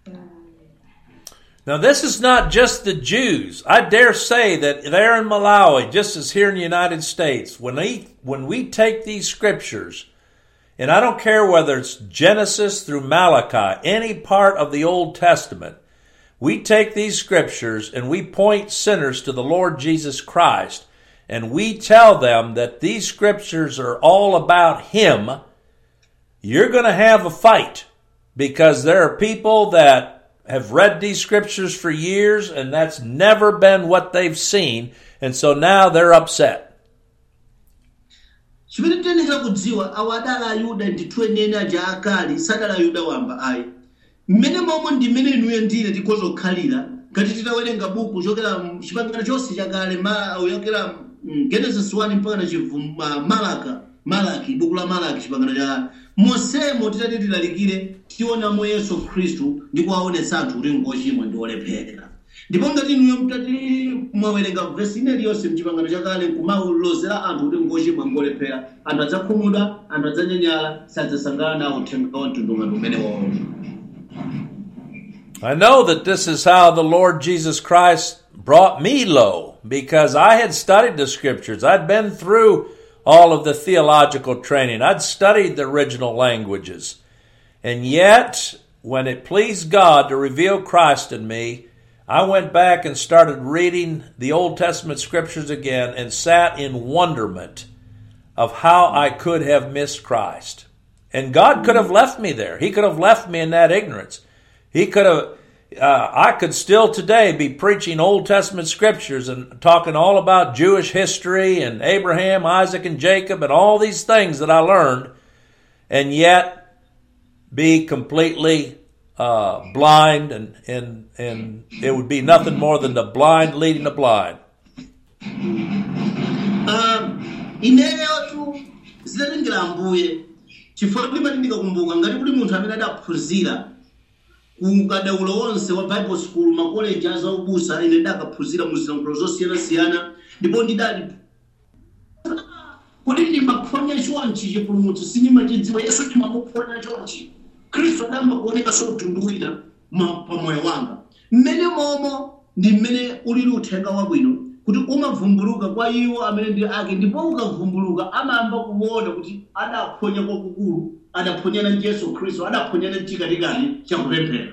Now, this is not just the Jews. I dare say that there in Malawi, just as here in the United States, when we, when we take these scriptures, and I don't care whether it's Genesis through Malachi, any part of the Old Testament, we take these scriptures and we point sinners to the Lord Jesus Christ, and we tell them that these scriptures are all about Him, you're going to have a fight because there are people that have read these scriptures for years and that's never been what they've seen, and so now they're upset. chimene tiyenera kudziwa awo adali ayuda ndithu enieni aja akali sadali ayuda wamba ayi mmene momwe ndi mmene inuyo ndine tikhoza kukhalira ngati titawerenga buku kuchokera chipangano chonse chakale uyokera genesis 1 mpaka na chivuma malaka malaki buku la malaki chipangano chakale monsemo titati tilalikire tionamo yesu khristu ndi kuwaonetsa anthu kuti ngochimwa ndi olephera ndipo ngati inuyo mtati mwawerenga vesi ine liyonse mchipangano chakale kumalozera anthu kuti ngochimwa ngolephera anthu adzakhumudwa anthu adzanyanyala sadzasangalala nawo uthenga wa mtundungano umene wawo I know that this is how the Lord Jesus Christ brought me low because I had studied the scriptures. I'd been through all of the theological training. I'd studied the original languages. And yet, when it pleased God to reveal Christ in me, I went back and started reading the Old Testament scriptures again and sat in wonderment of how I could have missed Christ. And God could have left me there. He could have left me in that ignorance. He could have, uh, I could still today be preaching Old Testament scriptures and talking all about Jewish history and Abraham, Isaac, and Jacob and all these things that I learned, and yet be completely uh, blind, and, and, and it would be nothing more than the blind leading the blind. ineyotu zidatengera ambuye chifukwa ndimati ndikakumbuka ngati kuti munthu amene adaphunzira ukadaulo wonse wa bible school makoleji azaubusa ine ndakaphunzira mu zilankhulo zosiyanasiyana ndipo ndidali kuti ndimaphonya chonchi chipulumutso sindimachidziwa yesu ndimamuphonya chonchi khristu adamba kuoneka sotunduwira pamoyo wanga mmene momo ndi mmene ulili uthenga wabwino kuti umavumbuluka kwa iwo amene ndi ake ndipo ukavumbuluka amayamba kuona kuti adaphonya kwakukulu adaphonyana ndi yesu khristu adaphonyana chikatikati chakupemphera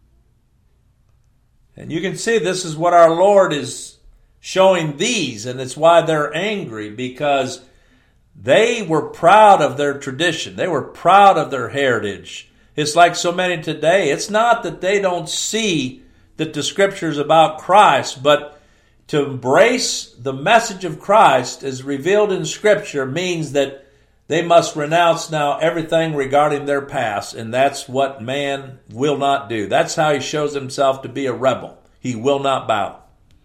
And you can see this is what our Lord is showing these, and it's why they're angry because they were proud of their tradition. They were proud of their heritage. It's like so many today. It's not that they don't see that the scriptures about Christ, but to embrace the message of Christ as revealed in scripture means that they must renounce now everything regarding their past, and that's what man will not do. That's how he shows himself to be a rebel. He will not bow.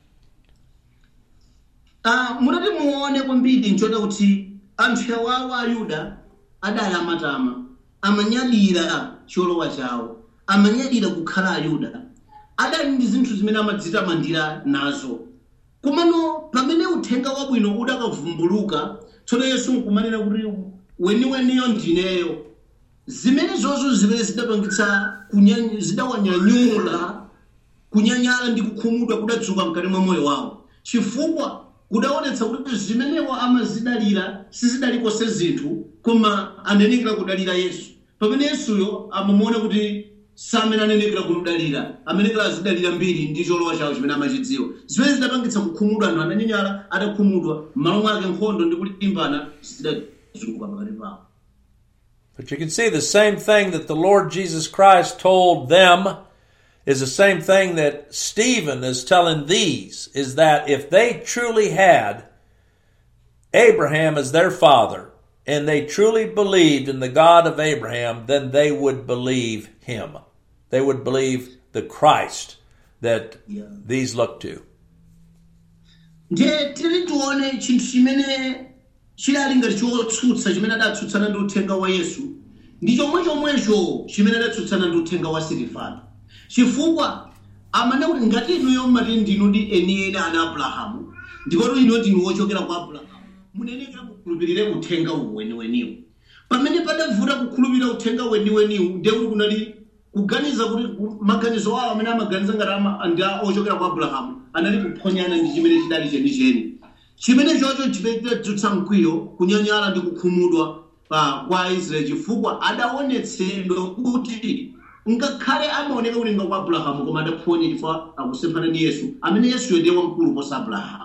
Ah, mutati muone kwambiri nchona kuti anthu awawo ayuda adali amatama amanyadira cholowa chawo amanyadira kukhala ayuda adali ndi zinthu zimene amadzitamandira nazo komano pamene uthenga wabwino udakavumbuluka tsono yesu nkumanena kuti weniweniyo ndineyo zimene zozo zimene zidapangitsa kunya- zidawanyanyula kunyanyala ndi kukhumudwa kudadzuka mkati mwa moyo wawo chifukwa kudaonetsa kuti zimenewo amazidalira sizidalikonse zinthu koma anenekera kudalira yesu pamene yesuyo amamuona kuti samene anenekera kumdalira amenekera azidalira mbiri ndi cholowa chawo chimene amachidziwa zimene zidapangitsa kukhumudwa anthu ananyanyala adakhumudwa m'malo mwake nkhondo ndi kulimbana zidazuluka pakati pawo But you can see the same thing that the Lord Jesus Christ told them is the same thing that Stephen is telling these is that if they truly had Abraham as their father and they truly believed in the God of Abraham, then they would believe him. They would believe the Christ that Yeah. these look to. ndiye tili tione chinthu chimene chidali ngati chotsutsa chimene adatsutsana ndi uthenga wa yesu ndi chomwe chomwecho chimene adatsutsana ndi uthenga wa sitifano chifukwa amane kuti ngati inuyo mmati ndinu ndi enieni ana abrahamu ndikoti ino ndinu wochokera kwa abrahamu munenekera mukhulupirire uthenga uwu weniweniwo pamene padavuta kukhulupirira uthenga weniweniwu ndiye kuti kunali kuganiza kuti ku- maganizo awo amene amaganiza ngati ama- ndi a- ochokera kwa abrahamu anali kuphonyana ndi chimene chidali chenicheni chimene chocho chipetedzutsa mkwiyo kunyanyala ndi kukhumudwa pa kwa aisraeli chifukwa adaonetsedwa kuti ngakhale amaoneka kuti nga kwa abrahamu koma adaphonya chifukwa akusemphana ndi yesu amene yesuyo ndiye wamkulu posa abrahamu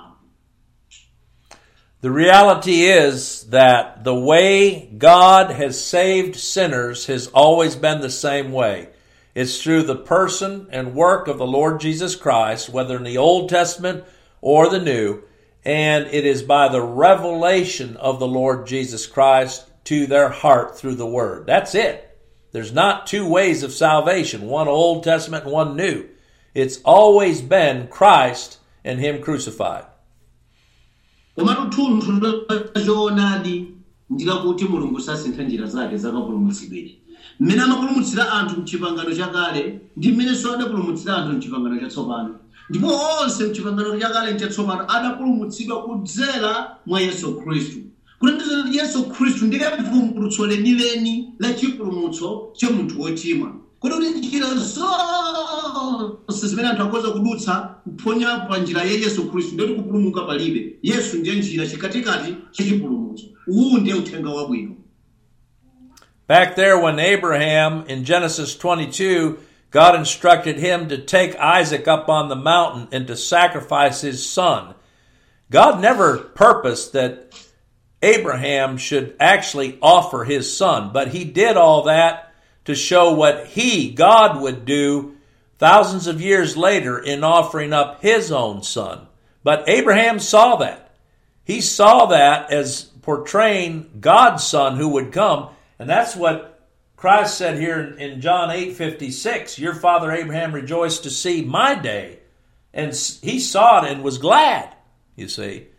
The reality is that the way God has saved sinners has always been the same way. It's through the person and work of the Lord Jesus Christ, whether in the Old Testament or the New, and it is by the revelation of the Lord Jesus Christ to their heart through the Word. That's it. There's not two ways of salvation, one Old Testament and one New. It's always been Christ and Him crucified. komatu thunthu la choonadi ndikakuti mulungu sasintha njira zake zakapulumutsidwere mmene amapulumutsira anthu mchipangano chakale ndi mmenenso adapulumutsira anthu mchipangano chatsopano ndipo onse mchipangano chakale nchatsopano adapulumutsidwa kudzera mwa yesu khristu kulondoza kuti yesu khristu ndiye vumbulutso lenileni la chipulumutso cha munthu wochimwa kuti kuti njira zonse zimene anthu akhoza kudutsa kuphonya pa njira ya yesu khristu ndiyoti kupulumuka palibe yesu ndiye njira chikatikati cha chipulumutso uwu ndiye uthenga wabwino Back there, when Abraham in Genesis 22, God instructed him to take Isaac up on the mountain and to sacrifice his son. God never purposed that Abraham should actually offer his son, but he did all that to show what he, God, would do thousands of years later in offering up his own son. But Abraham saw that. He saw that as portraying God's son who would come, and that's what Christ said here in, in John 8:56, your father Abraham rejoiced to see my day, and s- he saw it and was glad, you see.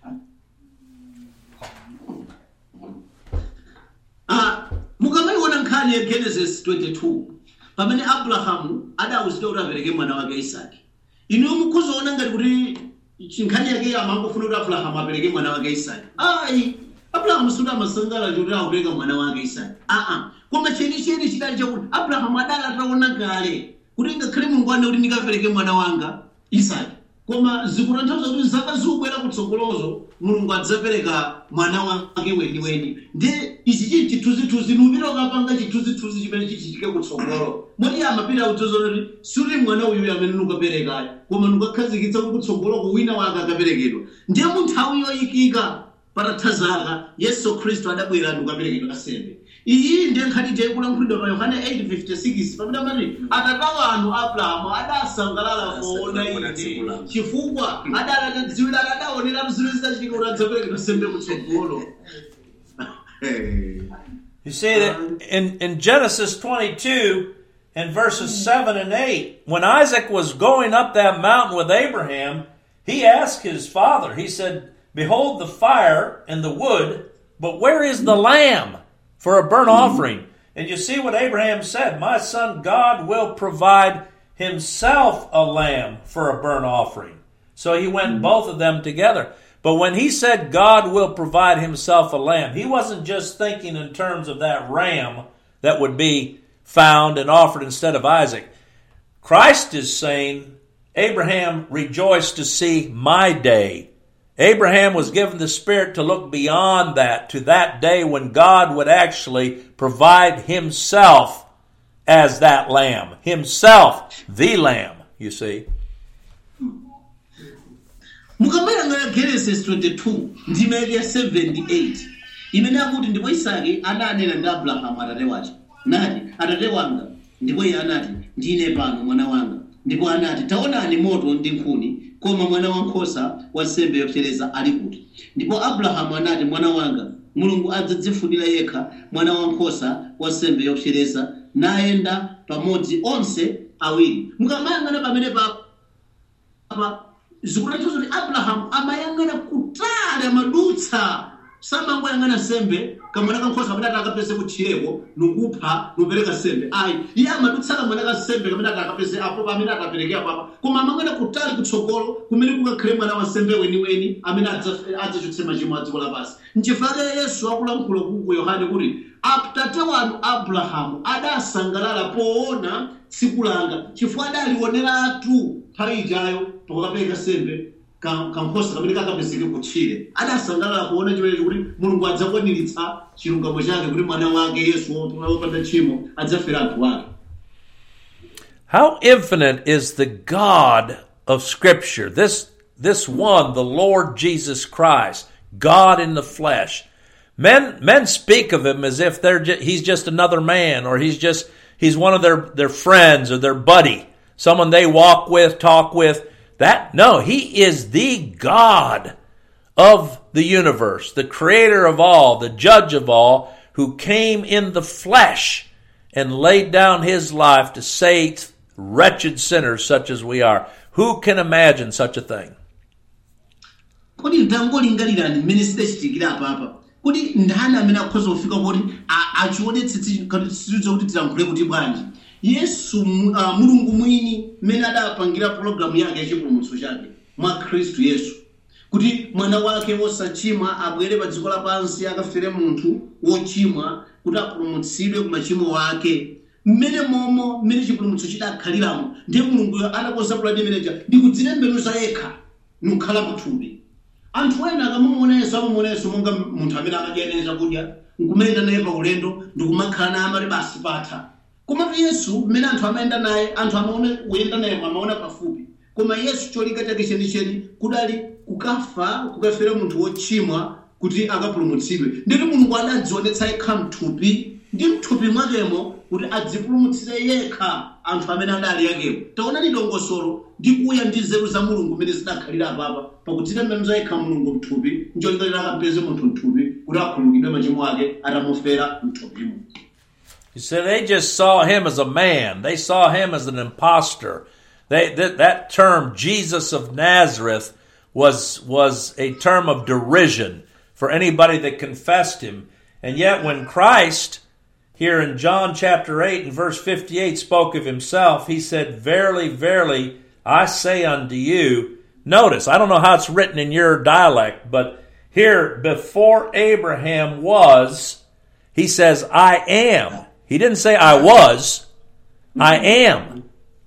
Ah, mukamaiona nkhani ya genesis 22 pamene abrahamu adawuzidwa kuti apereke mwana wake isaki inu mukhuzoona ngati kuti chi- nkhani yake amangofuna kuti abrahamu apereke mwana wake isaki ayi abrahamu suti amasangalala kuti akupereka mwana wake isaki aa koma chenicheni chidali chakuti abrahamu adali ataona kale kuti ngakhale mulungu ane kuti ndikapereke mwana wanga isaki koma zikutanthauza kuti zaka zikubwera kutsogolozo mulungu adzapereka mwana wake weniweni ndi ichi chili chithunzithunzi nupita ukapanga chithunzithunzi chimene chichitike kutsogolo moti amapita kudzozona kuti siuti mwana uyu amene nukaperekayo koma nukakhazikitsa kuti kutsogoloko wina wake akaperekedwa ndiye mu nthawi yoyikika patatha zaka yesu khristu adabwera nukaperekedwa kasembe iyi ndiye nkhani tikulankhulidwa pa yohane 8:56 pamene amati atata wanu abrahamu adasangalala poona ine chifukwa adali atadziwira adaonera zimene zidachitika kuti adzaperekedwa sembe kutsogolo You see that in, in Genesis 22 and verses 7 and 8, when Isaac was going up that mountain with Abraham, he asked his father, he said, Behold the fire and the wood, but where is the lamb for a burnt offering? And you see what Abraham said, My son, God will provide himself a lamb for a burnt offering. So he went both of them together. But when he said God will provide himself a lamb, he wasn't just thinking in terms of that ram that would be found and offered instead of Isaac. Christ is saying, Abraham rejoiced to see my day. Abraham was given the Spirit to look beyond that, to that day when God would actually provide himself as that lamb. Himself, the lamb, you see. mukamayang'ana genesis 22 ndima ya 78 imene akuti ndipo isaki ananena ndi abrahamu atate wace nati atate wanga ndipo iye anati ndine pano mwana wanga ndipo anati taonani moto ndi nkhuni koma mwana wankhosa wa nsembe yopsereza ali kuti ndipo abrahamu anati mwana wanga mulungu adzadzifunira yekha mwana wankhosa wa nsembe yopsereza nayenda pamodzi onse awiri mukamayang'ana pamene pa apa zikutanthauza kuti abrahamu amayang'ana kutali amadutsa samangoyang'ana sembe kamwana kankhosa kamene ati akapeze kutchireko nukupha nupereka sembe ayi iye amadutsa kamwana kasembe kamene ati akapeze apo pamene atapereke apapa koma amang'ana kutali kutsogolo kumene kukakhale mwana wa sembe weniweni amene adza- adzachotse machimo a dziko lapansi nchifukwa yesu akulankhula kuku yohane kuti atate wanu abrahamu adasangalala poona tsiku langa chifukwa adalioneratu nthawi ijayo pakukapereka sembe ka- kankhosa kamene kakapezeke kutchire adasangalala kuona chimenechi kuti mulungu adzakwaniritsa chilungamo chake kuti mwana wake yesu wopanda tchimo adzafera anthu ake How infinite is the God of Scripture? This, this one, the Lord Jesus Christ, God in the flesh. Men, men speak of him as if they're ju- he's just another man, or he's just he's one of their their friends or their buddy, someone they walk with, talk with. That no, he is the God of the universe, the creator of all, the judge of all, who came in the flesh and laid down his life to save wretched sinners such as we are. Who can imagine such a thing? kodi tangolingalirani mmene sidachitikira apapa kuti ndani amene akhoza kufika kuti a- achionetse tizitso kuti tilankhule kuti bwanji yesu mu- ah, mulungu mwini mmene adapangira pologalamu yake yachipulumutso chake mwa khristu yesu kuti mwana wake wosachimwa abwere pa dziko lapansi akafere munthu wochimwa kuti apulumutsidwe ku machimo ake mmene momo mmene chipulumutso chidakhaliramo ndiye mulunguyo adakonza pulani imeneja ndikudzitembenuza yekha nukhala pathupi anthu ena akamamuona yesu amamuona yesu monga munthu amene amadya chakudya nkumayenda naye pa ulendo ndikumakhala naye amati basi patha komatu yesu mmene anthu amayenda naye anthu amaona kuyenda naye amaona pafupi koma yesu cholinga chake chenicheni kudali kukafa kukafera munthu wochimwa kuti akapulumutsidwe nditi mulungu adadzionetsa yekha mthupi ndi mthupi mwakemo kuti adzipulumutsire yekha anthu amene adali yakewo taonani dongosolo ndi kuya ndi nzeru za mulungu mmene zidakhalira apapa pakudzitembenuza yekha mulungu mthupi ncholinga choti akampeze munthu mthupi kuti akhululukidwe machimo ake atamufera mthupimo You see, they just saw him as a man. They saw him as an impostor. They, that, that term, Jesus of Nazareth, was, was a term of derision for anybody that confessed him. And yet, when Christ, here in John chapter 8 and verse 58, spoke of himself, he said, Verily, verily, I say unto you, notice, I don't know how it's written in your dialect, but here, before Abraham was, he says, I am. He didn't say I was. I am.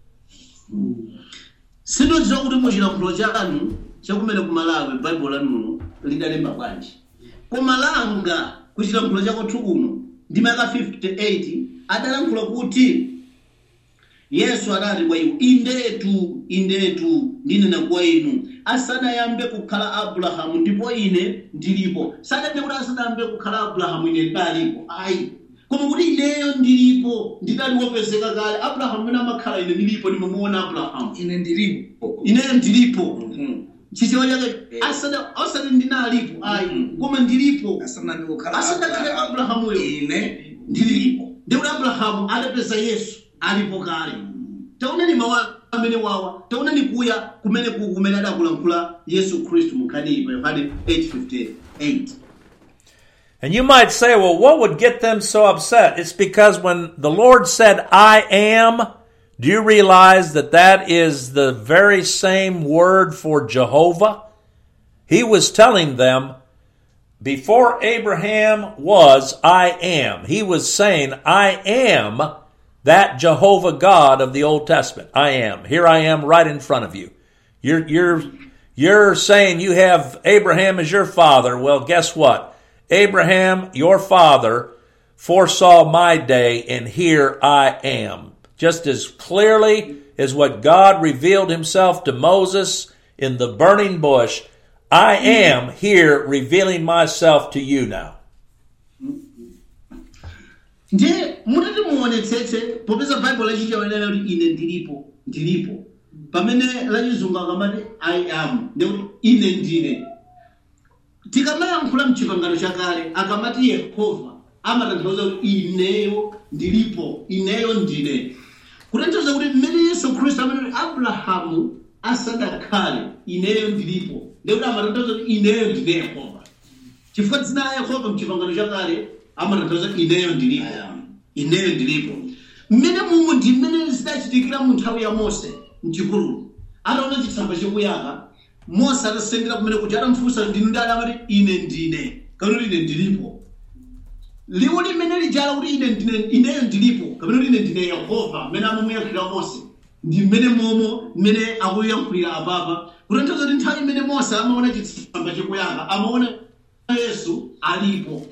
sindodziwa kuti muchilankhulo chanu chakumene kumalawi baibulo lanuno lidalemba bwanji koma langa kuchilankhulo chakwathu kuno ndi maka 58 adalankhula kuti yesu adati kwa iwo indetu indetu ndinena kwa inu asanayambe kukhala abrahamu ndipo ine ndilipo sadade kuti asanayambe kukhala abrahamu ine ndalipo ayi koma kuti ineyo ndilipo ndidali wopezeka kale abrahamu mene amakhala ine ndilipo ndimamuona abrahamu ine ndilipo ineyo ndilipo chichewa chake asada asati ndinalipo ayi koma ndilipo asanani kukhala asadakhale abrahamuyo ine ndilipo ndikuti abrahamu adapeza yesu alipo kale taonani mawu amene wawa taonani kuya kumene ku kumene adakulankhula yesu khristu munkhaniyi pa yohane 858 And you might say, well, what would get them so upset? It's because when the Lord said, I am, do you realize that that is the very same word for Jehovah? He was telling them, before Abraham was, I am. He was saying, I am that Jehovah God of the Old Testament. I am. Here I am right in front of you. You're, you're, you're saying you have Abraham as your father. Well, guess what? Abraham, your father, foresaw my day, and here I am. Just as clearly as what God revealed himself to Moses in the burning bush, I am here revealing myself to you now. ndiye mutati muonetsetse popeza baibulo lachichewenera kuti ine ndilipo ndilipo pamene lachizungu akamati i am ndikuti ine ndine tikamayankhula mchipangano chakale akamati yehova amatanthauza kuti ineyo ndilipo ineyo ndine kutanthauza kuti mmene yesu khristu amene kuti abrahamu asadakhale ineyo ndilipo ndikuti amatanthauza kuti ineyo ndine yehova chifukwa dzina la yehova mchipangano chakale amatanthauza ineyo ndilipo I am. ineyo ndilipo mmene mumu ndi mmene zidachitikira mu nthawi ya mose mchipululu ataona chitsamba chikuyaka mose atasendera kumene kuti atamfunsa ndinu ndi adamati ine ndine kapena ine ndilipo liwu limene lijala kuti ine ndine ineyo ndilipo kapena kuti ine ndine yehova mmene amamuyankhulira mose ndi mmene momo mmene akuyankhulira apapa kutanthauza kuti nthawi imene mose amaona chitsamba chikuyaka amaona yesu alipo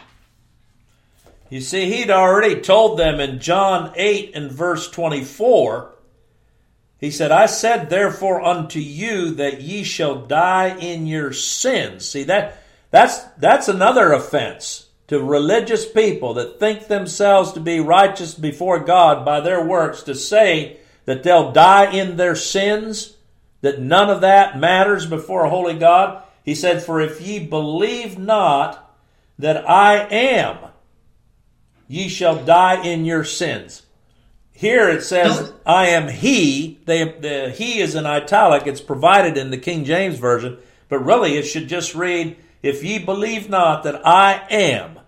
You see, he'd already told them in John 8 and verse 24, he said, I said therefore unto you that ye shall die in your sins. See, that, that's, that's another offense to religious people that think themselves to be righteous before God by their works to say that they'll die in their sins, that none of that matters before a holy God. He said, For if ye believe not that I am, ye shall die in your sins. Here it says, I am he. They, the he is in italic. It's provided in the King James Version. But really, it should just read, If ye believe not that I am.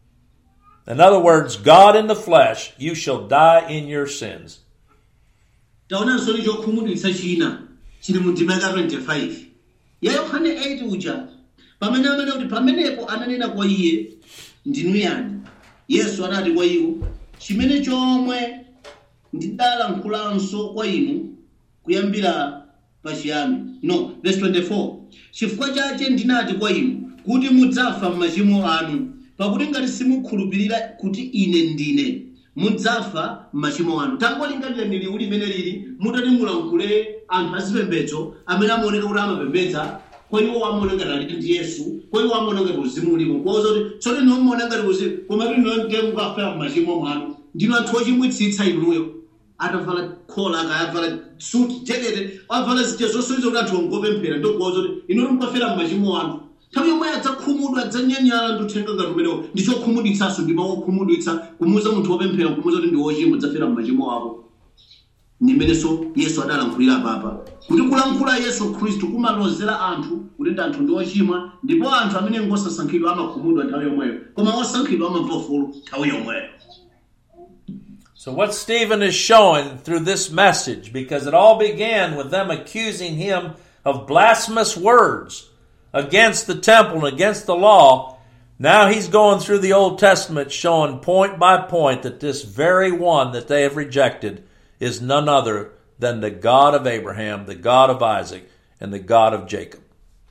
In other words, God in the flesh, you shall die in your sins. taonanso ni chokhumudwitsa china chili mu ndima yaka 25 ya yohane 8 uja pamene amene kuti pamenepo ananena kwa iye ndinu yani yesu anati kwa iwo chimene chomwe ndidalankhulanso kwa inu kuyambira pachiyambi no verse 24 chifukwa chache ndinati kwa inu kuti mudzafa m'machimo anu pakuti ngati simukhulupirira kuti ine ndine mudzafa m'machimo anu tangolingalira ndi liwu limene lili mutati mulankhule anthu azipembedzo amene amaoneka kuti amapembedza kwa iwo amaona ngati ali ndi yesu kwa iwo amaona ngati uzimu ulipo kwaoza kuti tsote niwo muona ngati uzimu koma kuti niwo ndiye mukafera m'machimo mwanu ndino anthu ochimwitsitsa inuyo atavala khola akayavala suti jekete avala zija zosoliza kuti anthu ongopemphera ndikuwaza kuti inu mukafera m'machimo anu nthawi yomwe adzakhumudwa adzanyanyala ndi uthenga ngati umenewo ndi chokhumudwitsanso ndi mawu okhumudwitsa kumuuza munthu wopemphera kumuuza kuti ndi wochimwa udzafera m'machimo ako nimenenso yesu adalankhulira papa kuti kulankhula yesu khristu kumalozera anthu kuti ndi anthu ndi ochimwa ndipo anthu amene ngosasankhidwa amakhumudwa nthawi yomweyo koma osankhidwa amamva ufulu nthawi yomweyo So, what Stephen is showing through this message, because it all began with them accusing him of blasphemous words against the temple and against the law, now he's going through the Old Testament showing point by point that this very one that they have rejected is none other than the God of Abraham, the God of Isaac, and the God of Jacob.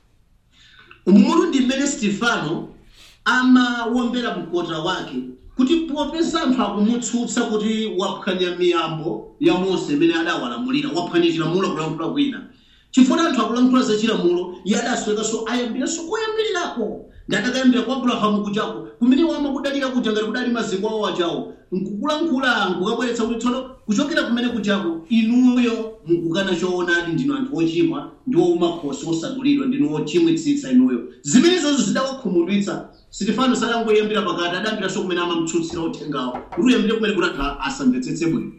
umulu ndi mmene stefano amawombera mkota wake kuti popeza anthu akumutsutsa kuti waphwanya miyambo ya mose imene adawalamulira waphwanya chilamulo kulankhula kwina chifukwa anthu akulankhula za chilamulo iye adaswekanso ayambiranso koyambirirako ngati akayambira kwa abrahamu kujako kumene wamakudalira kuja ngati kudali maziko awo ajawo nkukulankhula nkukabweretsa kuti tsono kuchokera kumene kujako inuyo mukukana choonadi ndinu anthu ochimwa ndi ouma khosi osadulidwa ndinu ochimwitsitsa inuyo zimenezozo zidawakhumudwitsa sitifano sadangoyambira pakati adayambiranso kumene amamtsutsira uthengawo kuti uyambire kumene kuti anthu asamvetsetse bwino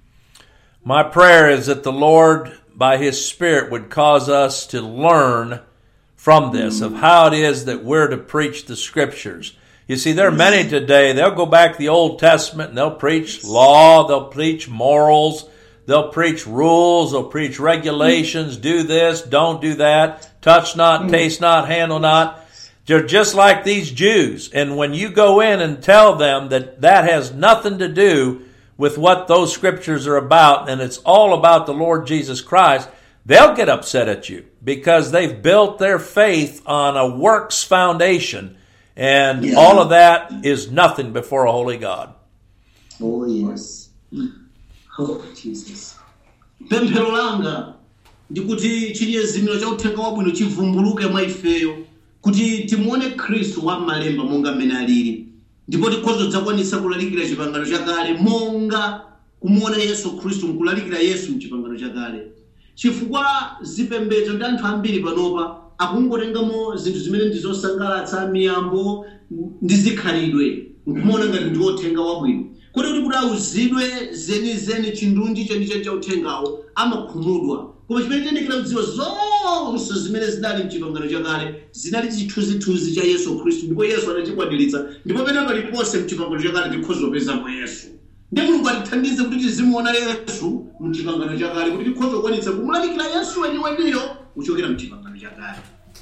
My prayer is that the Lord, by His Spirit, would cause us to learn from this of how it is that we're to preach the Scriptures. You see, there are many today, they'll go back to the Old Testament and they'll preach law, they'll preach morals, they'll preach rules, they'll preach regulations, do this, don't do that, touch not, taste not, handle not. They're just like these Jews. And when you go in and tell them that that has nothing to do with what those scriptures are about, and it's all about the Lord Jesus Christ, they'll get upset at you because they've built their faith on a works foundation, and Yeah. all of that is nothing before a holy God. Oh, yes. Oh, Jesus. pemphero langa ndikuti chinyezimiro cha uthenga wabwino chivumbuluke mwa ifeyo kuti timuone khristu wa m'malemba monga mmene alili ndipo tikhozo dzakwanisa kulalikira chipangano chakale monga kumuona yesu khristu nkulalikira yesu mchipangano chakale chifukwa zipembedzo ndi anthu ambiri panopa akungotengamo zinthu zimene ndi zosangalatsa miyambo ndi zikhalidwe nkumuona ngati ndi uthenga wabwino kuti kuti kuti auzidwe zenizeni chindunji chenicheni cha uthengawo amakhumudwa koma chimene tiyendekera kudziwa zonse zimene zinali mchipangano chakale zinali chithunzithunzi cha yesu khristu ndipo yesu anachikwaniritsa ndipo pene paliponse mchipangano chakale tikhozopezamo yesu ndi mulungu atithandize kuti tizimuona yesu mchipangano chakale kuti tikhozokwanitsa kumulalikira yesu weniweniyo kuchokera mchipangano chakale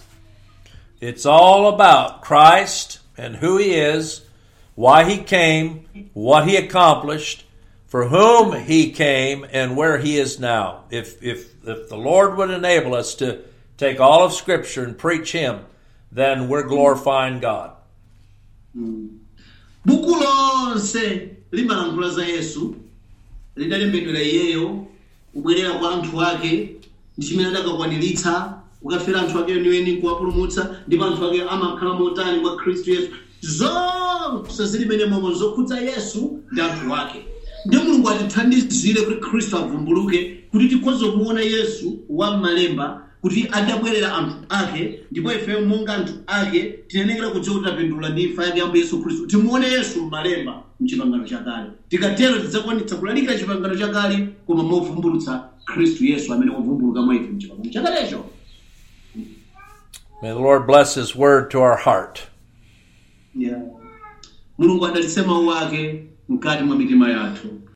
It's all about Christ and who He is, why He came, what He accomplished, for whom He came, and where He is now. If, if, if the Lord would enable us to take all of Scripture and preach Him, then we're glorifying God. buku lonse limalankhula za yesu lidalembedwera iyeyo kubwerera kwa anthu ake ndi chimene adakakwaniritsa kukafera anthu ake eniweni kuwapulumutsa ndipo anthu ake amakhala motani kwa khristu yesu zonse zili mene momwe zokhudza yesu ndi anthu ake ndi mulungu atithandizire kuti khristu avumbuluke kuti tikhoze kumuona yesu wa m'malemba kuti adabwerera anthu ake ndipo ife monga anthu ake tiyenekera kudziwa kuti tapindula ndi imfa yake yambo yesu khristu timuone yesu m'malemba mchipangano chakale tikatero tidzakwanitsa kulalikira chipangano chakale koma movumbulutsa khristu yesu amene wavumbuluka mwa ife mchipangano chakalecho May the Lord bless His word to our heart. Yeah. mulungu adalitse mawu ake mkati mwa mitima yathu